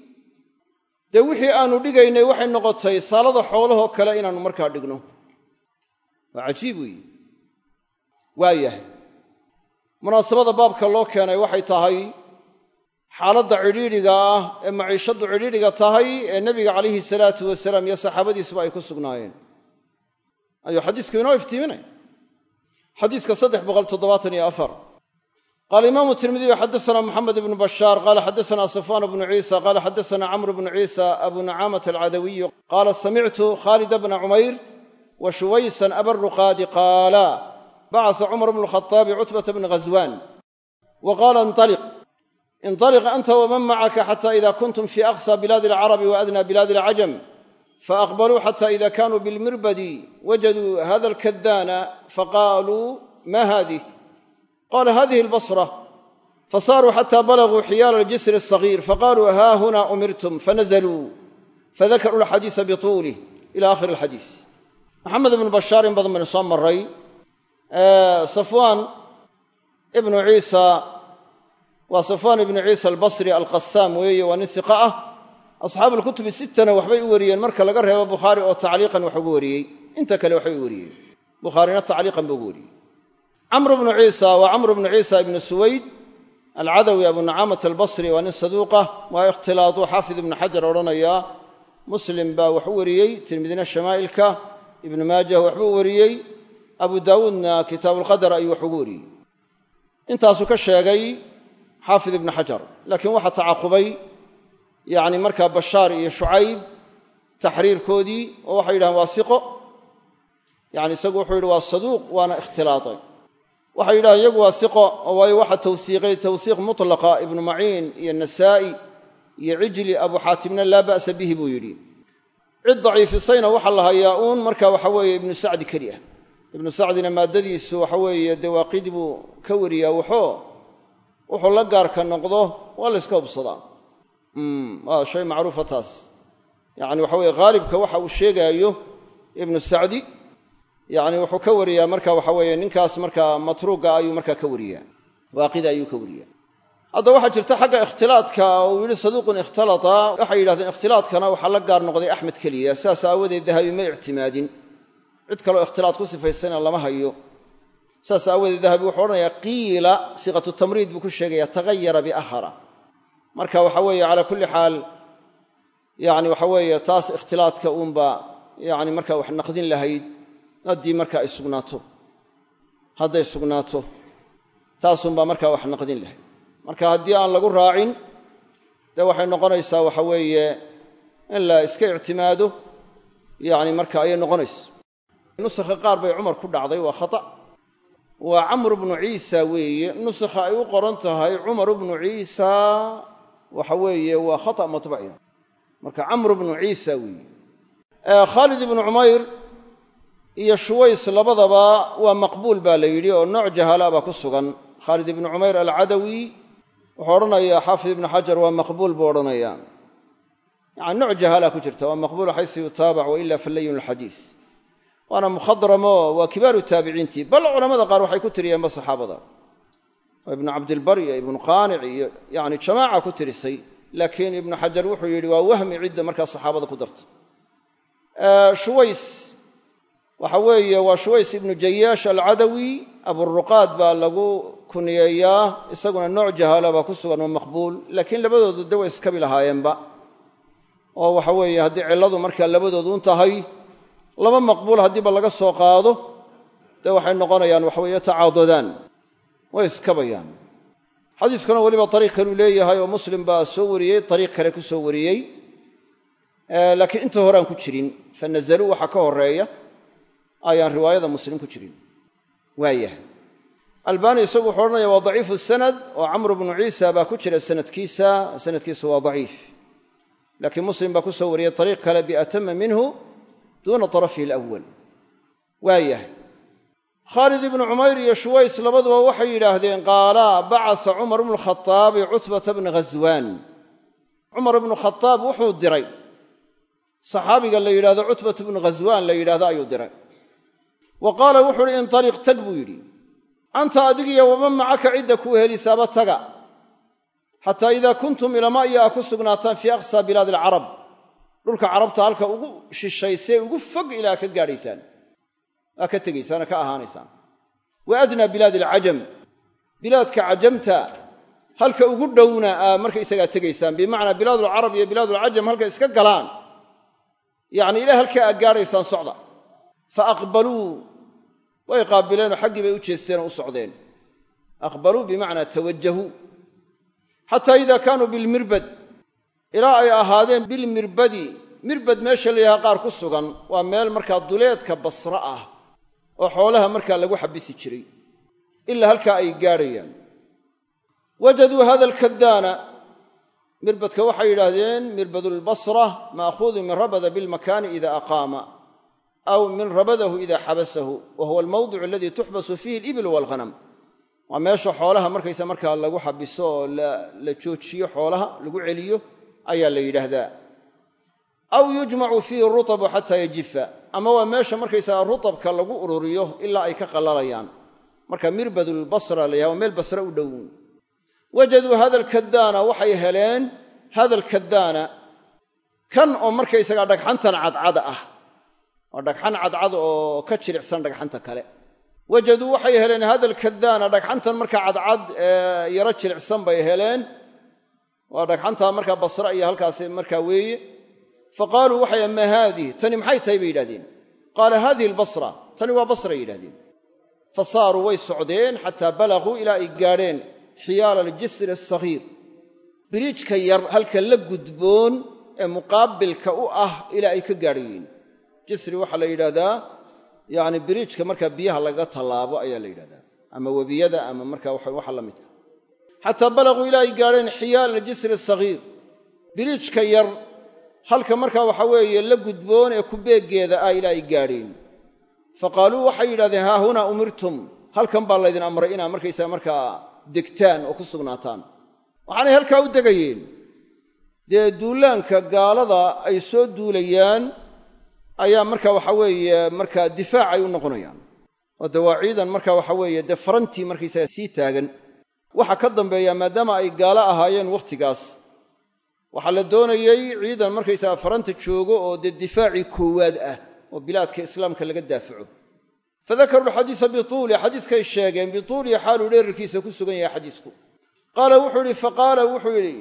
dee wixii aanu dhigaynay waxay noqotay saalada xoolahoo kale inaannu markaa dhigno waa cajiib weeye waa yahay munaasabada baabka loo keenay waxay tahay xaaladda cidhiidhiga ah ee maciishaddu cidhiidhiga tahay ee nebiga calayhi salaatu wasalaam iyo saxaabadiisuba ay ku sugnaayeen ayuu xadiisku inoo iftiiminaya xadiiska saddex boqol toddobaatan iyo afar qaala imaamu tirmidiyu xadaana moxamed ibnu bashaar qaala xadaana safwan bnu ciisa qaala xadaana camru bnu ciisa abu nacaamata alcadawiyu qaala samictu khaalida bna cumayr wa shuwaysan abaruqaadi qaala bacasa cumar bnu lkhaaabi cutbata bni ghaswan wa qaala intaliq intaliq anta waman macaka xata ida kuntum fi aqsa bilaadi alcarabi wa adna bilaadi alcajam faaqbaluu xata ida kanuu bilmirbadi wajaduu hada alkadaana faqaaluu ma hadih qala hadihi albasra fasaaruu xata balaguu xiyaala aljisri alsagiir faqaluu ha huna umirtum fanazluu fadakaruu alxadiisa bituulih ila akhiri alxadiis maxamed ibnu bashaar in badan baynu soo maray safwaan ibnu ciisa waa safwaan ibnu ciisa albasri alqasaam weeye waa nin hiqa ah asxaabu alkutubi sittana waxbay u wariyeen marka laga reebo bukhaari oo tacliiqan wax ugu wariyey inta kale waxbay u wariyeen bukhaarina tacliiqan buu ugu wariyey camru bnu ciisa waa camru bnu ciisa ibnu suwayd alcadawi abu nacaamat albasri waa nin saduuqah waa ikhtilaadu xaafid ibnu xajar odhanayaa muslim baa wax u wariyey tirmidina shamaa'ilka ibnu maajah waxbuu wariyey abu daawuudna kitaabuulqadar ayuu wax ugu wariyey intaasuu ka sheegay xaafid ibnu xajar laakiin waxaa tacaqubay yacni markaa bashaar iyo shucayb taxriirkoodii oo waxay yidhahdeen waa siqo yani isagu wuxuu yidhi waa saduuq waana ikhtilaaday waxay yidhahdeen iyagu waa siqo oo waayo waxa tawsiiqay tawsiiq mutlaqa ibnu maciin iyo nasaa'i iyo cijli abu xaatimna laa ba'sa bihi buu yidhi cid daciifisayna waxaa la hayaa uun marka waxa weeye ibnu sacdi keli ah ibnu sacdina maaddadiisu waxa weeye dee waaqidi buu ka wariyaa waxoo wuxuu la gaarka noqdo waa la yska hubsadaa waa shay macruufa taas yacni waxa weye haalibka waxa uu sheegaayo ibnu sacdi yacni wuxuu ka wariyaa marka waxa weeye ninkaas markaa matruuga ayuu markaa ka wariyaa waaqida ayuu ka wariyaa hadda waxaa jirta xagga ikhtilaadka uu yidhi saduuqun ikhtalata waxay yidhahdeen ikhtilaadkana waxaa la gaar noqday axmed keliya sidaas aawadeed dahabi ma ictimaadin cid kaleo ikhtilaad ku sifaysana lama hayo saas aawadeed dahabi wuxuu odhanayaa qiila siiqatu tamriid buu ku sheegaya tagayara biakhara marka waxa weeye calaa kulli xaal yani waxa weeye taas ikhtilaadka uunba yani markaa wax naqdin lahayd haddii marka ay sugnaato hadday sugnaato taasunbaa markaa wax naqdin lahayd marka haddii aan lagu raacin dee waxay noqonaysaa waxa weeye in la iska ictimaado yani marka ayay noqonaysa nusakha qaar bay cumar ku dhacday waa khata waa camru bnu ciisa weeye nusakha ay u qoran tahay cumar bnu ciisa waxa weeye waa khata matbaciya marka camru bnu ciisa weeye khaalid ibnu cumayr iyo shuways labadaba waa maqbuul baa la yidhi oo nooc jahaala baa ku sugan khaalid ibnu cumayr alcadawi wuxuu odhanayaa xaafid ibnu xajar waa maqbuul buu odhanayaa yani nooc jahaala ku jirta waa maqbuul xaysu yutaabac waila falayun alxadiis waana mukhadramo waa kibaaru taabiciintii bal culamada qaar waxay ku tiriyeenba saxaabada oo ibnu cabdilbar iyo ibnu qaanic iyo yani jamaaca ku tirisay laakiin ibnu xajar wuxuu yidhi waa wahmi cidda markaa saxaabada ku darta shuways waxa weeye waa shuways ibnu jayaash alcadawi aburuqaad baa lagu kuniyeeyaa isaguna nooc jahaala baa ku sugan oo maqbuul laakiin labadoodu de way iskabi lahaayeenba oo waxa weeye haddii cilladu markaa labadoodu un tahay laba maqbuul haddiiba laga soo qaado dee waxay noqonayaan waxaweye tacaadudaan way iskabayaan xadiiskuna weliba ariiq kaluu leeyahay oo muslim baa soo wariyey ariiq kale ku soo wariyey laakiin inta horeaan ku jirin fa nazaluu waxaa ka horeeya ayaan riwaayada muslim ku jirin waayahay albani isagu wuxuu odhanaya waa daciifu sanad oo camru bnu ciisa baa ku jira sanadkiisa sanadkiisu waa daciif laakiin muslim baa ku soo wariyey ariiq kale biatama minhu duuna tarafihi alawal waayahay khaalid ibnu cumayr iyo shuways labaduba waxay yidhaahdeen qaalaa bacasa cumar bnu lkhaaabi cutbata bna ghaswaan cumar ibnu khadaab wuxuu diray saxaabiga la yidhahdo cutbatu bnu ghaswaan la yidhahdo ayuu diray wa qaala wuxu uhi intaliq tag buu yidhi anta adigiyo waman macaka cidda kuu helisaaba taga xataa idaa kuntum ilama iyo aa ku sugnaataan fii aqsaa bilaadi alcarab dhulka carabta halka ugu shishaysee ugu fog ilaa ka gaadhaysaan aa ka tegaysaan ka ahaanaysaan wa adnaa bilaadi alcajam bilaadka cajamta halka ugu dhowna aa markaysagaa tegaysaan bimacnaa bilaadulcarab iyo bilaadulcajam halka iska galaan yacni ilaa halkaa aad gaadhaysaan socda fa aqbaluu way qaabileenoo xaggii bay u jeesteenoo u socdeen aqbaluu bimacnaa tawajahuu xataa idaa kaanuu bilmirbad ilaa ay ahaadeen bilmirbadi mirbad meesha la yidhaha qaar ku sugan waa meel markaa duleedka basre ah oo xoolaha markaa lagu xabisi jiray ilaa halkaa ay gaadhayaan wajaduu hada alkadaana mirbadka waxay yidhaahdeen mirbadulbasra ma'khuudun min rabada bilmakaani ida aqaama aw min rabadahu ida xabasahu wa huwa almawdicu aladii tuxbasu fiihi alibil walghanam waa meesha xoolaha markaysa markaa lagu xabiso oo la joojiyo xoolaha lagu celiyo ayaa la yidhaahdaa aw yujmacu fiihi rutabu xataa yajifa ama waa meesha markaysaga rutabka lagu ururiyo ilaa ay ka qallalayaan marka mirbadulbasra la yhaha waa meel basre u dhow wajaduu hada alkadaana waxay heleen hada alkadaana kan oo markaysagaa dhagxantan cadcada ah waa dhagxan cadcad oo ka jilicsan dhagxanta kale wajaduu waxay heleen hada alkadaana dhagxantan markaa cadcad ee yaro jilicsan bay heleen waa dhagxantaa markaa basre iyo halkaasi markaa weeye fa qaaluu waxay ma haadihi tani maxay tahay bay yidhahdeen qaala hadihi albasra tani waa basray yidhahdeen fa saaruu way socdeen xataa balaguu ilaa ay gaadheen xiyaala aljisri asaghiir biriijka yar halka la gudboon ee muqaabilka u ah ilaa ay ka gaadhayeen jisri waxaa la yidhahdaa yacni biriijka markaa biyaha lagaga tallaabo ayaa la yidhahdaa ama webiyada ama markaa waxa la mid ah xataa balaguu ilaa ay gaadheen xiyaala aljisri asaghiir biriijka yar halka markaa waxa weeye la gudboon ee ku beeggeeda ah ilaa ay gaadheen fa qaaluu waxay yidhahdeen haa hunaa umirtum halkan baa laydin amray inaa markaysaga markaa degtaan oo ku sugnaataan waxaanay halkaa u degayeen dee duulaanka gaalada ay soo duulayaan ayaa marka waxa weeye markaa difaacay u noqonayaan oo dee waa ciidan marka waxa weeye dee farantii markaysaga sii taagan waxa ka dambeeya maadaama ay gaalo ahaayeen wakhtigaas waxaa la doonayey ciidan markaysaga faranta joogo oo dee difaacii koowaad ah oo bilaadka islaamka laga daafaco fadakaruu alxadiisa bituuli xadiiskay sheegeen bituulihi xaaluu dheerarkiisa ku sugan yahay xadiisku qaala wuxuu yidhi faqaala wuxuu yidhi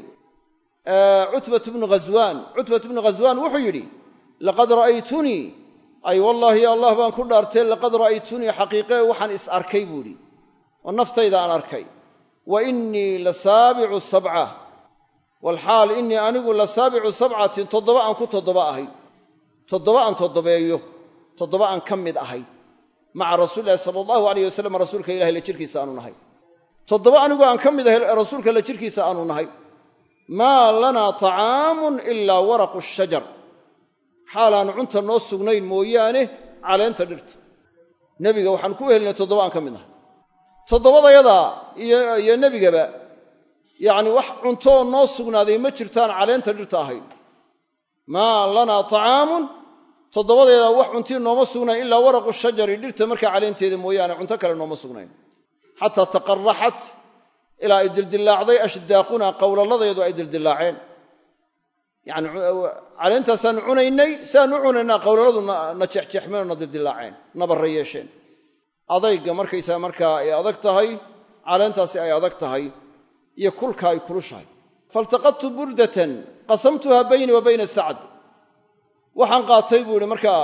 cutbat bnu ghaswaan cutbat bnu ghaswaan wuxuu yidhi laqad ra'aytunii ay wallaahi allah baan ku dhaartay laqad ra'aytunii xaqiiqee waxaan is arkay buu idhi oo naftayda aan arkay wa innii la saabicu sabca walxaal innii anigu la saabicu sabcatin toddoba aan ku toddoba ahay toddoba aan toddobeeyo toddoba aan ka mid ahay maca rasuuli ilahi sala allahu alayh wasalam rasuulka ilahi la jirkiisa aanu nahay toddoba anigu aan ka mid ahay rasuulka la jirkiisa aanu nahay maa lanaa tacaamun ilaa waraqu shajar xaalaanu cunta noo sugnayn mooyaane caleenta dhirta nebiga waxaan ku helinay toddoba aan ka mid nahay toddobadayadaa iyo nebigaba yacni wax cuntooo noo sugnaaday ma jirtaan caleenta dhirta ahayn maa lanaa tacaamun toddobadeeda wax cuntii nooma sugnayn ilaa waraqu shajari dhirta markaa caleenteeda mooyaane cunto kale nooma sugnayn xataa taqaraxat ilaa ay dildillaacday ashdaaquna qowlaladeedu ay dildillaaceen yani caleentaasaanu cunaynay saanu u cunaynaa qowlaladu na jeexjeexmeen oo na dildillaaceen nabarra yeesheen adayga markaysaa markaa ay adag tahay caleentaasi ay adag tahay iyo kulka ay kulushahay faltaqadtu burdatan qasamtuha bayni wa bayna sacd waxaan qaatay buu ihi markaa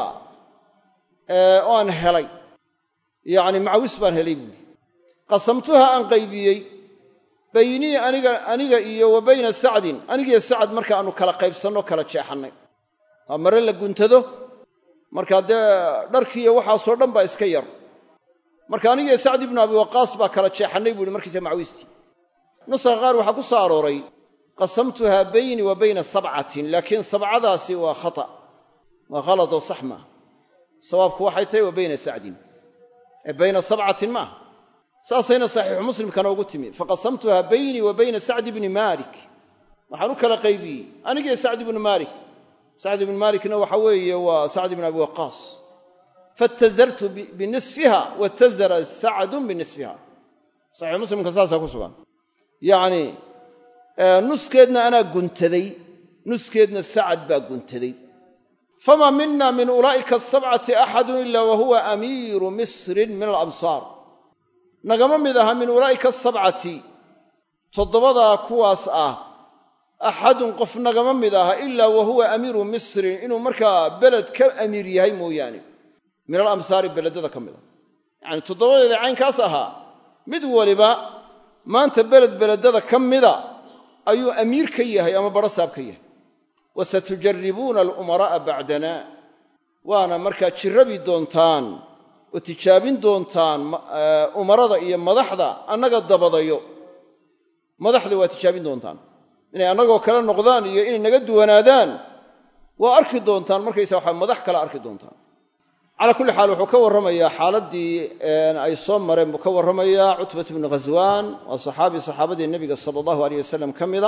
oo aan helay yacni macawis baan helay buuhi qasamtuha aan qaybiyey baynii aniga aniga iyo wa bayna sacdin anigiyo sacad marka aanu kala qaybsanno kala jeexannay waa mare la guntado markaa dee dharkiiyo waxaasoo dhan baa iska yar marka anigiyo sacd ibnu abi waqaas baa kala jeexannay buu ihi markiisa macawistii nuska qaar waxaa ku soo arooray qasamtuha bayni wa bayna sabcatin laakiin sabcadaasi waa khata waa khaladoo sax maaha sawaabku waxay tahay wa bayna sacdin ee bayna sabcatin maaha saasayna saxiixu muslimkana ugu timi faqasamtuha baynii wa bayna sacd ibni maalik waxaan u kala qaybiyey anigiyo sacd ibnu maalik sacd ibnu maalikna waxa weeye waa sacd ibnu abi waqaas faatazartu binisfiha watazara sacdun binisfiha saxiix muslimka saasaa ku sugan yacni nuskeedna anaa guntaday nuskeedna sacad baa guntaday famaa mina min ulaa'ika asabcati axadun ila wa huwa amiiru misrin min alamsaar nagama mid aha min ulaa'ika asabcati toddobadaa kuwaas ah axadun qof nagama mid aha ilaa wa huwa amiiru misrin inuu markaa beled ka amiir yahay mooyaane min alamsaari beledada ka mid a yacani toddobadeeda caynkaas ahaa mid waliba maanta beled beledada ka mida ayuu amiir ka yahay ama barasaab ka yahay wasatujaribuuna alumaraa'a bacdana waana markaa jirrabi doontaan oo tijaabin doontaan umarada iyo madaxda annaga dabadayo madaxda waa tijaabin doontaan inay annagoo kale noqdaan iyo inay naga duwanaadaan waa arki doontaan markaysa waxa madax kale arki doontaan calaa kulli xaal wuxuu ka warramayaa xaaladdii ay soo mareen buu ka warramayaa cutbat bnu ghaswaan waa saxaabi saxaabadii nebiga sala allahu aleyh wasalam ka mida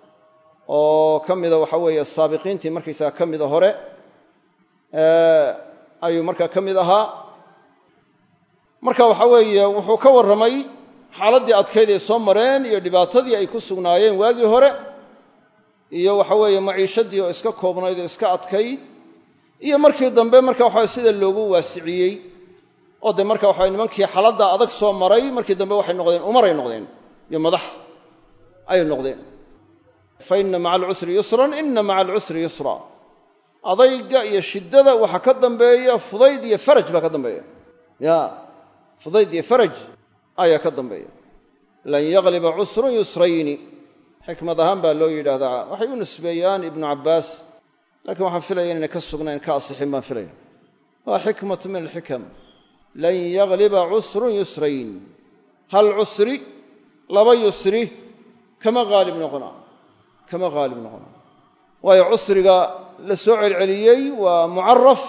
oo ka mida waxa weeye saabiqiintii markaysaga ka mida hore ayuu markaa ka mid ahaa marka waxa weeye wuxuu ka warramay xaaladdii adkayd ay soo mareen iyo dhibaatadii ay ku sugnaayeen waagii hore iyo waxa weeye maciishadii oo iska koobnayd oo iska adkayd iyo markii dambe marka waxaa sida loogu waasiciyey oo de marka waxa nimankii xaladda adag soo maray markii dambe waxay noqdeen umaray noqdeen iyo madax ayay noqdeen fa inna maca alcusri yusran inna maca alcusri yusra adayga iyo shiddada waxaa ka dambeeya fudayd iyo faraj baa ka dambeeya ya fudayd iyo faraj ayaa ka dambeeya lan yagliba cusrun yusrayni xikmad ahaan baa loo yidhaahdaa waxay u nisbeeyaan ibnu cabbaas lakiin waxaan filaya inayna ka sugnayn ka asixin baan filaya waa xikmatu min alxikam lan yagliba cusrun yusrayn hal cusri laba yusri kama haalib noqona kama haalib noqona waayo cusriga la soo celceliyey waa mucaraf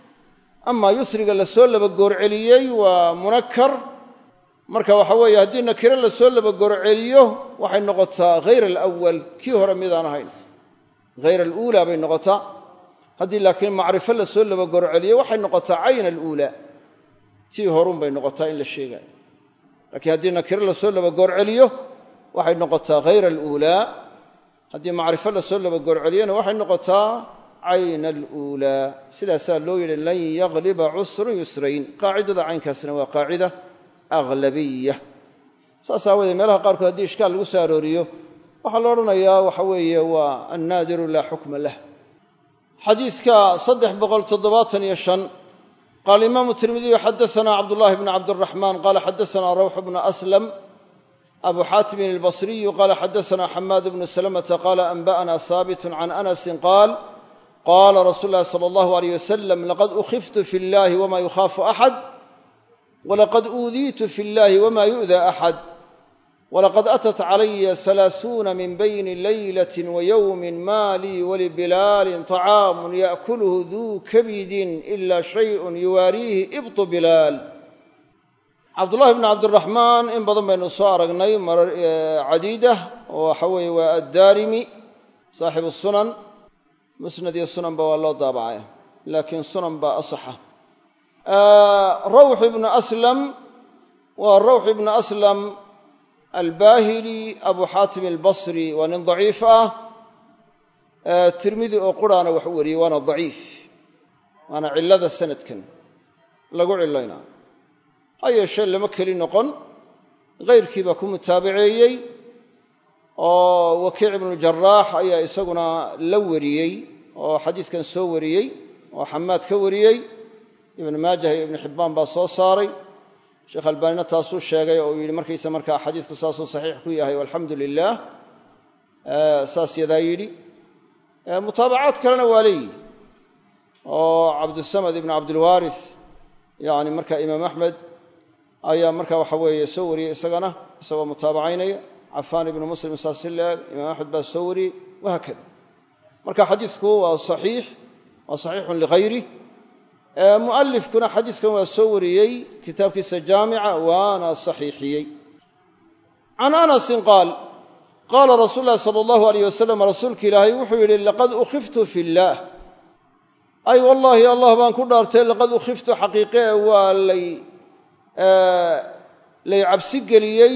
amaa yusriga la soo labagoorceliyey waa munakar marka waxa weeye haddii nakire la soo labagoorceliyo waxay noqotaa hayr alawal kii hore midaan ahayn hayr aluulaa bay noqotaa haddii laakiin macrifo la soo labagorceliyo waxay noqotaa cayn aluulaa tii horun bay noqotaa in la sheegaayo laakiin haddii nakiro lasoo labagorceliyo waxay noqotaa hayr aluulaa haddii macrifo lasoo labagorceliyona waxay noqotaa cayn aluulaa sidaasaa loo yidhi lan yagliba cusrun yusrayn qaacidada caynkaasna waa qaacida aglabiya saas aawoodee meelaha qaarkood haddii ishkaal lagu soo arooriyo waxaa la odhanayaa waxa weeye waa annaadiru laa xukma lah xadiidka saddex boqol toddobaatan iyo shan qaala imaamu tirmidiyu xadaana cabdullahi bnu cabdiraxmaan qaala xadaana rawx bnu aslam abu xaatimin albasriyu qaala xadaana xamaad bnu salamata qaala anba'ana haabitun can anasin qaal qaala rasuulu llahi sala allahu aleyh wasalam laqad ukhiftu fi llahi wama yukhaafu axad walaqad uudiitu fi llahi wama yu'da axad walaqad atat calaya halaaثuuna min bayni laylati wayowmin ma lii walibilaalin طacaamun yaأkuluhu duu kabidin ila shayءun yuwaariihi ibطu bilaal cabdullahi bn cabdiraxmaan in badan baynu soo aragnay marar cadiida oo waxa weeye waa addaarimi saaxibu sunan musnad iyo sunanba waa loo daabacay laakiin sunan baa asaxa rawx ibnu aslam waa rawx ibnu aslam albahili abu xaatim albasri waa nin daciif ah tirmidi oo quraana wax u wariyey waana daciif waana cillada sanadkan lagu cilaynaa ha yeeshee lama keli noqon hayrkii baa ku mutaabaceeyey oo wakiic ibnu jaraax ayaa isaguna la wariyey oo xadiiskan soo wariyey oo xamaad ka wariyey ibnu maajah iyo ibnu xibbaan baa soo saaray sheekh albaanina taasuu sheegay oo uu yidhi markaysa markaa xadiisku saasuu saxiix ku yahay walxamdu lilaah saas yadaa yidhi mutaabacaad kalena waa leeyihi oo cabdusamad ibnu cabdilwaarith yani marka imaam axmed ayaa marka waxa weeye soo wariyey isagana isagoo mutaabacaynaya cafaan ibnu muslim saasi leeg imaam axmed baa soo wariyey wahaakada marka xadiidku waa saxiix waa saxiixun ligayri mu'alifkuna xadiiskan waa soo wariyey kitaabkiisa jaamica waana saxiixiyey can anasin qaal qaala rasuul lahi sala allahu alayh wasalam rasuulka ilaahay wuxuu yidhi laqad ukhiftu fi illaah ay wallaahi allah baan ku dhaartay laqad ukhiftu xaqiiqe waa lay lay cabsi geliyey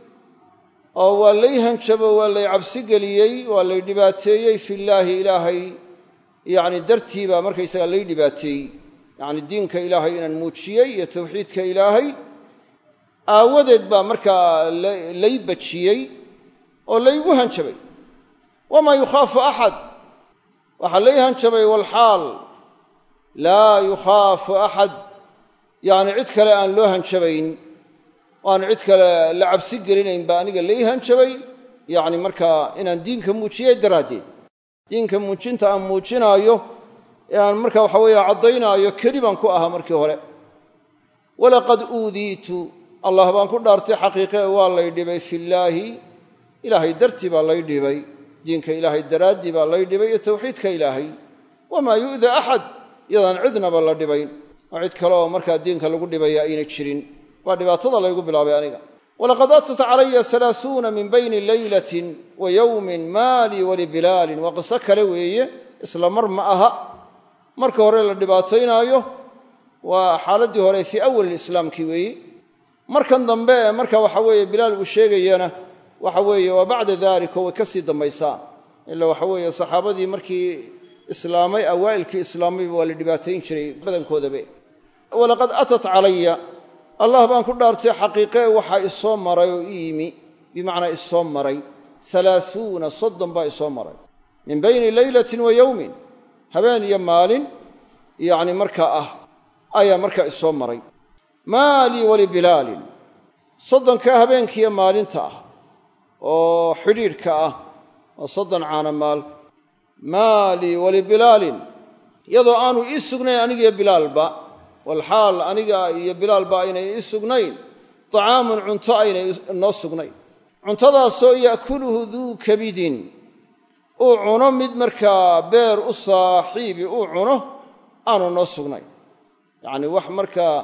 oo waa lay hanjabo waa lay cabsi geliyey waa lay dhibaateeyey fillaahi ilaahay yacni dartii baa markaysaga lay dhibaateeyey yacni diinka ilaahay inaan muujiyey iyo tawxiidka ilaahay aawadeed baa markaa lay bajiyey oo laygu hanjabay wamaa yukhaafu axad waxaa lay hanjabay walxaal laa yukhaafu axad yacni cid kale aan loo hanjabayn o aan cid kale la cabsi gelinayn baa aniga lay hanjabay yacni markaa inaan diinka muujiyey daraaddeed diinka muujinta aan muujinaayo ee aan marka waxa weeye caddaynaayo keli baan ku ahaa markii hore walaqad uudiitu allah baan ku dhaartay xaqiiqe waa lay dhibay fillaahi ilaahay dartii baa lay dhibay diinka ilaahay daraaddii baa lay dhibay iyo tawxiidka ilaahay wamaa yu'da axad iyadaan cidnaba la dhibayn oo cid kale oo markaa diinka lagu dhibaya ayna jirin waa dhibaatada laygu bilaabay aniga walaqad atat calaya alaauuna min bayni leylatin wa yowmin maalii walibilaalin waa qiso kale weeye isla mar ma aha marka hore la dhibaataynaayo waa xaaladdii hore fii awali islaamkii weeye markan dambe ee marka waxa weeye bilaal uu sheegayana waxa weeye waa bacda dalika way ka sii dambaysaa ila waxa weeye saxaabadii markii islaamay awaa'ilkii islaamayba waa la dhibaatayn jiray badankoodaba walaqad atat calaya allah baan ku dhaartay xaqiiqe waxaa isoo maray oo i yimi bimacnaa isoo maray alaauuna soddon baa isoo maray min bayni leylatin wa yowmin habeen iyo maalin yacni markaa ah ayaa markaa isoo maray maalii walibilaalin soddonkaa habeenkiiyo maalinta ah oo xidhiidhka ah oo soddon caana maal maalii walibilaalin iyadoo aanu ii sugnayn anigiyo bilaalba walxaal aniga iyo bilaalba aynay ii sugnayn طacaamun cunto aynay noo sugnayn cuntadaasoo ya'kuluhu duu kabidin uu cuno mid markaa beer u saaxiibi uu cuno aanu noo sugnayn yacni wax markaa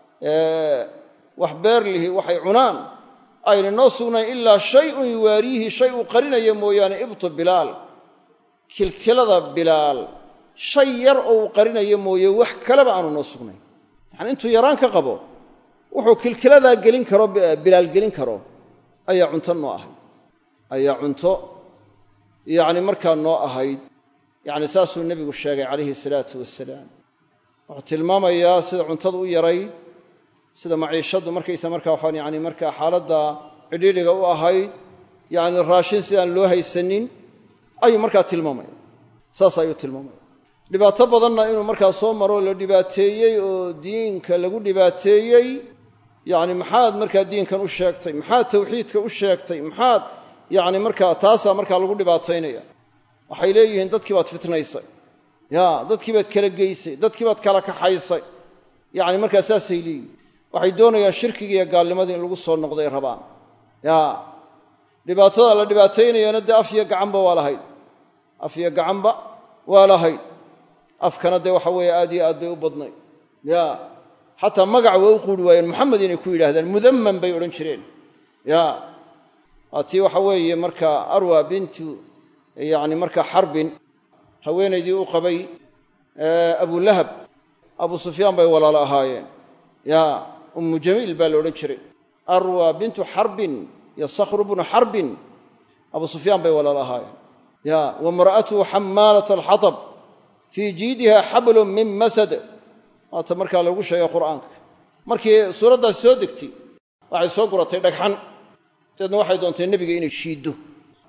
wax beer lihi waxay cunaan ayna noo sugnayn ilaa shayun yuwaariihi shay uu qarinaya mooyaane ibtu bilaal kilkilada bilaal shay yar oo uu qarinayo mooye wax kaleba aanu noo sugnayn yacani intuu yaraan ka qabo wuxuu kilkiladaa gelin karo bilaal gelin karo ayaa cunto noo ahayd ayaa cunto yacni markaa noo ahayd yacni saasuu nebigu sheegay calayhi salaatu wasalaam wuxuu tilmaamayaa sida cuntadu u yarayd sida maciishaddu markaysa markaa waxaan yani markaa xaaladda cidhiidhiga u ahayd yacni raashin sidaan loo haysanin ayuu markaa tilmaamaya saas ayuu tilmaamaya dhibaato badanna inuu markaa soo maro la dhibaateeyey oo diinka lagu dhibaateeyey yacni maxaad markaa diinkan u sheegtay maxaad tawxiidka u sheegtay maxaad yacni markaa taasaa markaa lagu dhibaataynaya waxay leeyihiin dadkii baad fitnaysay ya dadkii baad kala geysay dadkii baad kala kaxaysay yacni markaa saasay leeyihin waxay doonayaan shirkiga iyo gaalnimadii in lagu soo noqday rabaan ya dhibaatada la dhibaataynayana dee af iyo gacanba waa lahayd af iyo gacanba waa lahayd afkana dee waxa weeye aad iyo aad bay u badnayd ya xataa magac waa u quuri waayeen moxamed inay ku yidhahdaan mudamman bay odhan jireen ya waa tii waxa weeye marka arwa bintu yacni marka xarbin haweenaydii u qabay abulahab abu sufyaan bay walaalo ahaayeen ya ummu jamiil baa la odhan jiray arwa bintu xarbin iyo sakhru bnu xarbin abu sufyaan bay walaalo ahaayeen ya wamra'atuhu xamaalat alxatab fii jiidiha xablun min masad waata markaa lagu sheegay qur'aanka markii suuraddaasi soo degtay waxay soo guratay dhagxan dabeedna waxay doontay nebiga inay shiiddo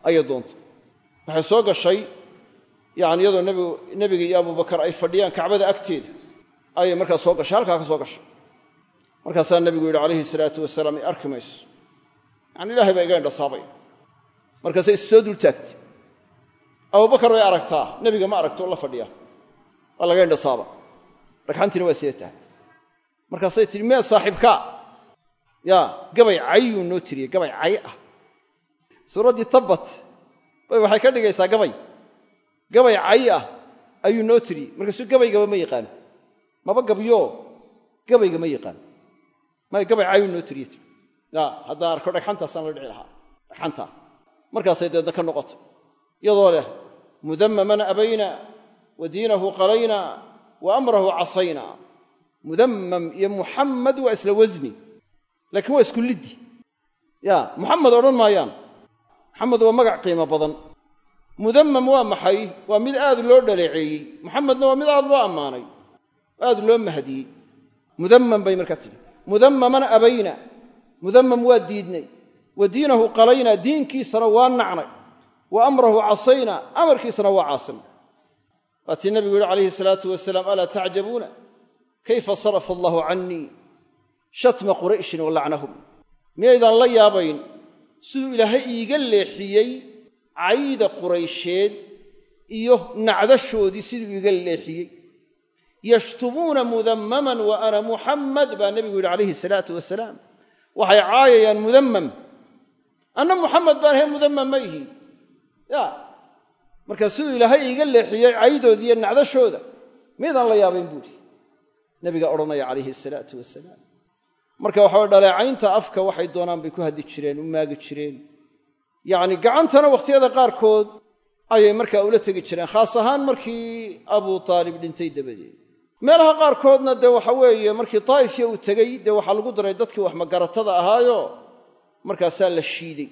ayay doontay waxay soo gashay yani iyadoo nebiga iyo abubakar ay fadhiyaan kacbada agteeda ayay markaa soo gashay halkaa ka soo gashay markaasaa nebigu yidhi calayhi salaatu wasalaam i arki mayso yani ilahay baa iga indhasaabay markaasay is soo dul taagtay abubakar way aragtaa nebiga ma aragto la fadhiya waa laga indhasaaba dhagxantiina waa sida tahay markaasay tihi mee saaxiibkaa ya gabay cayuu noo tiriyey gabay cay ah suuraddii tabbat bay waxay ka dhigaysaa gabay gabay cay ah ayuu noo tiriyey markaasuu gabaygaba ma yaqaano maba gabyo gabayga ma yaqaano may gabay cayuu noo tiriye tir ya haddaan arko dhagxantaasaan la dhici lahaa dhagxantaa markaasay deedna ka noqotay iyadoo leh mudammaman abayna wa diinahu qalayna wa amrahu casayna mudammam iyo muxammad waa isla wasni laakiin waa isku liddi ya muxamed odhan maayaan muxamed waa magac qiimo badan mudammam waa maxay waa mid aad loo dhaleeceeyey muxamedna waa mid aad loo ammaanay aad loo mahdiyey mudammam bay markaa tidhi mudammaman abayna mudammam waa diidnay wa diinahu qalayna diinkiisana waa nacnay wa amrahu casayna amarkiisana waa caasinay waatii nabigu yihi calayhi salaatu wasalaam alaa tacjabuuna kayfa sarafa allahu cannii shatma qurayshin wa lacnahum miyaydaan la yaabayn siduu ilaahay iiga leexiyey cayda quraysheed iyo nacdashoodii siduu iiga leexiyey yashtumuuna mudammaman wa ana muxammad baa nebigu yidhi calayhi salaatu wasalaam waxay caayayaan mudammam anna muxamed baan ahay mudammam ma ihi ya marka siduu ilaahay iiga leexiyey caydoodii iyo nacdashooda miydaan la yaabayn buuhi nabiga odhanaya calayhi asalaatu wasalaam marka waxaa dhaleecaynta afka waxay doonaan bay ku haddi jireen u maagi jireen yacni gacantana wakhtiyada qaarkood ayay markaa ula tegi jireen khaas ahaan markii abuu taalib dhintay dabadeed meelaha qaarkoodna dee waxa weeye markii daa'ifya uu tegey dee waxaa lagu daray dadkii wax magaratada ahaayo markaasaa la shiiday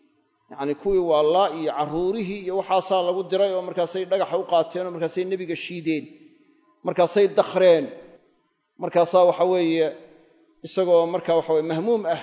yacni kuwii waallaa iyo carruurihii iyo waxaasaa lagu diray oo markaasay dhagaxa u qaateen oo markaasay nebiga shiideen markaasay dakhreen markaasaa waxa weeye isagoo marka waxa weye mahmuum ah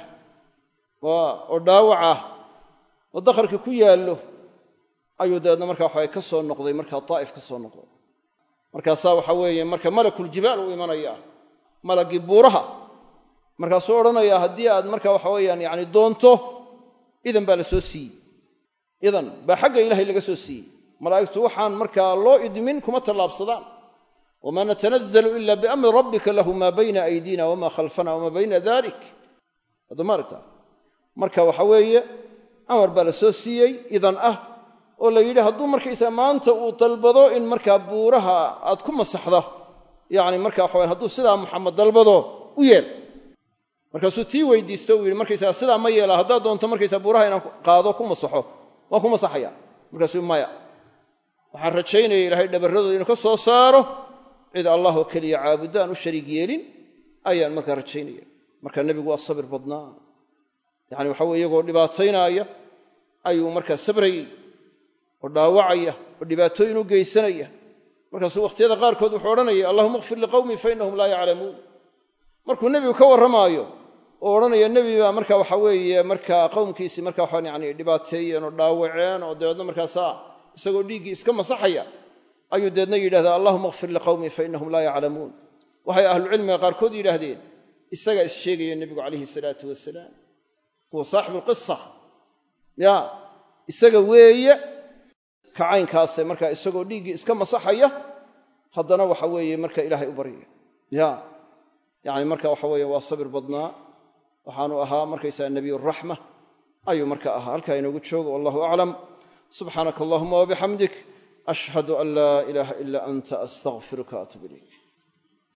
oo dhaawac ah oo dakharka ku yaallo ayuu dabeedna marka waxawe ka soo noqday markaa daa'if ka soo noqday markaasaa waxa weeye marka malakuljibaal uu imanaya malaggii buuraha markaasuu odhanayaa haddii aad marka waxa weeyaan yacni doonto idan baa la soo siiyey idan baa xagga ilahay laga soo siiyey malaa'igtu waxaan markaa loo idmin kuma tallaabsadaan wma natanazalu ila biamri rabbika lahu maa bayna aydina wama khalfana wama bayna dalik adamaarta marka waxa weeye amar baa la soo siiyey idan ah oo la yidhi hadduu markaysaa maanta uu dalbado in markaa buuraha aad ku masaxdo yani marka waxa hadduu sidaa muxamed dalbado u yeel markaasuu tii weydiisto uu yidhi markaysaga sidaa ma yeela haddaad doonto markaysaa buuraha inaan qaado ku masaxo waan ku masaxaya markaasuu maya waxaan rajaynaya ilahay dhabarradooda inuu ka soo saaro cid allah oo keliya caabudo aan u shariig yeelin ayaan markaa rajaynaya marka nebigu waa sabir badnaa yani waxa weye iyagoo dhibaataynaaya ayuu markaa sabrayey oo dhaawacaya oo dhibaatooyin u geysanaya markaasuu wakhtiyada qaarkood wuxuu odhanaya allahuma kfir liqawmii fa innahum laa yaclamuun markuu nebigu ka warramaayo oo odhanaya nebi baa marka waxa weeye markaa qowmkiisii marka waxaan yani dhibaateeyeen oo dhaawaceen oo dabeedna markaasaa isagoo dhiiggii iska masaxaya ayuu deedna yidhahdaa allahuma kfir liqawmii fa innahum laa yaclamuun waxay ahlucilmiga qaarkood yidhaahdeen isagaa is sheegaya nebigu calayhi salaatu wasalaam huwa saaxibu lqisa ya isaga weeye kacaynkaase markaa isagoo dhiiggii iska masaxaya haddana waxa weeye marka ilaahay u baryaya ya yani marka waxa weeye waa sabir badnaa waxaanu ahaa markaysaa nebiyuraxma ayuu marka ahaa halkaa inoogu joogo wallahu aclam subxaanaka allahuma wabixamdik ashhadu an laa ilaaha ila anta astaqfiruka atub ilayk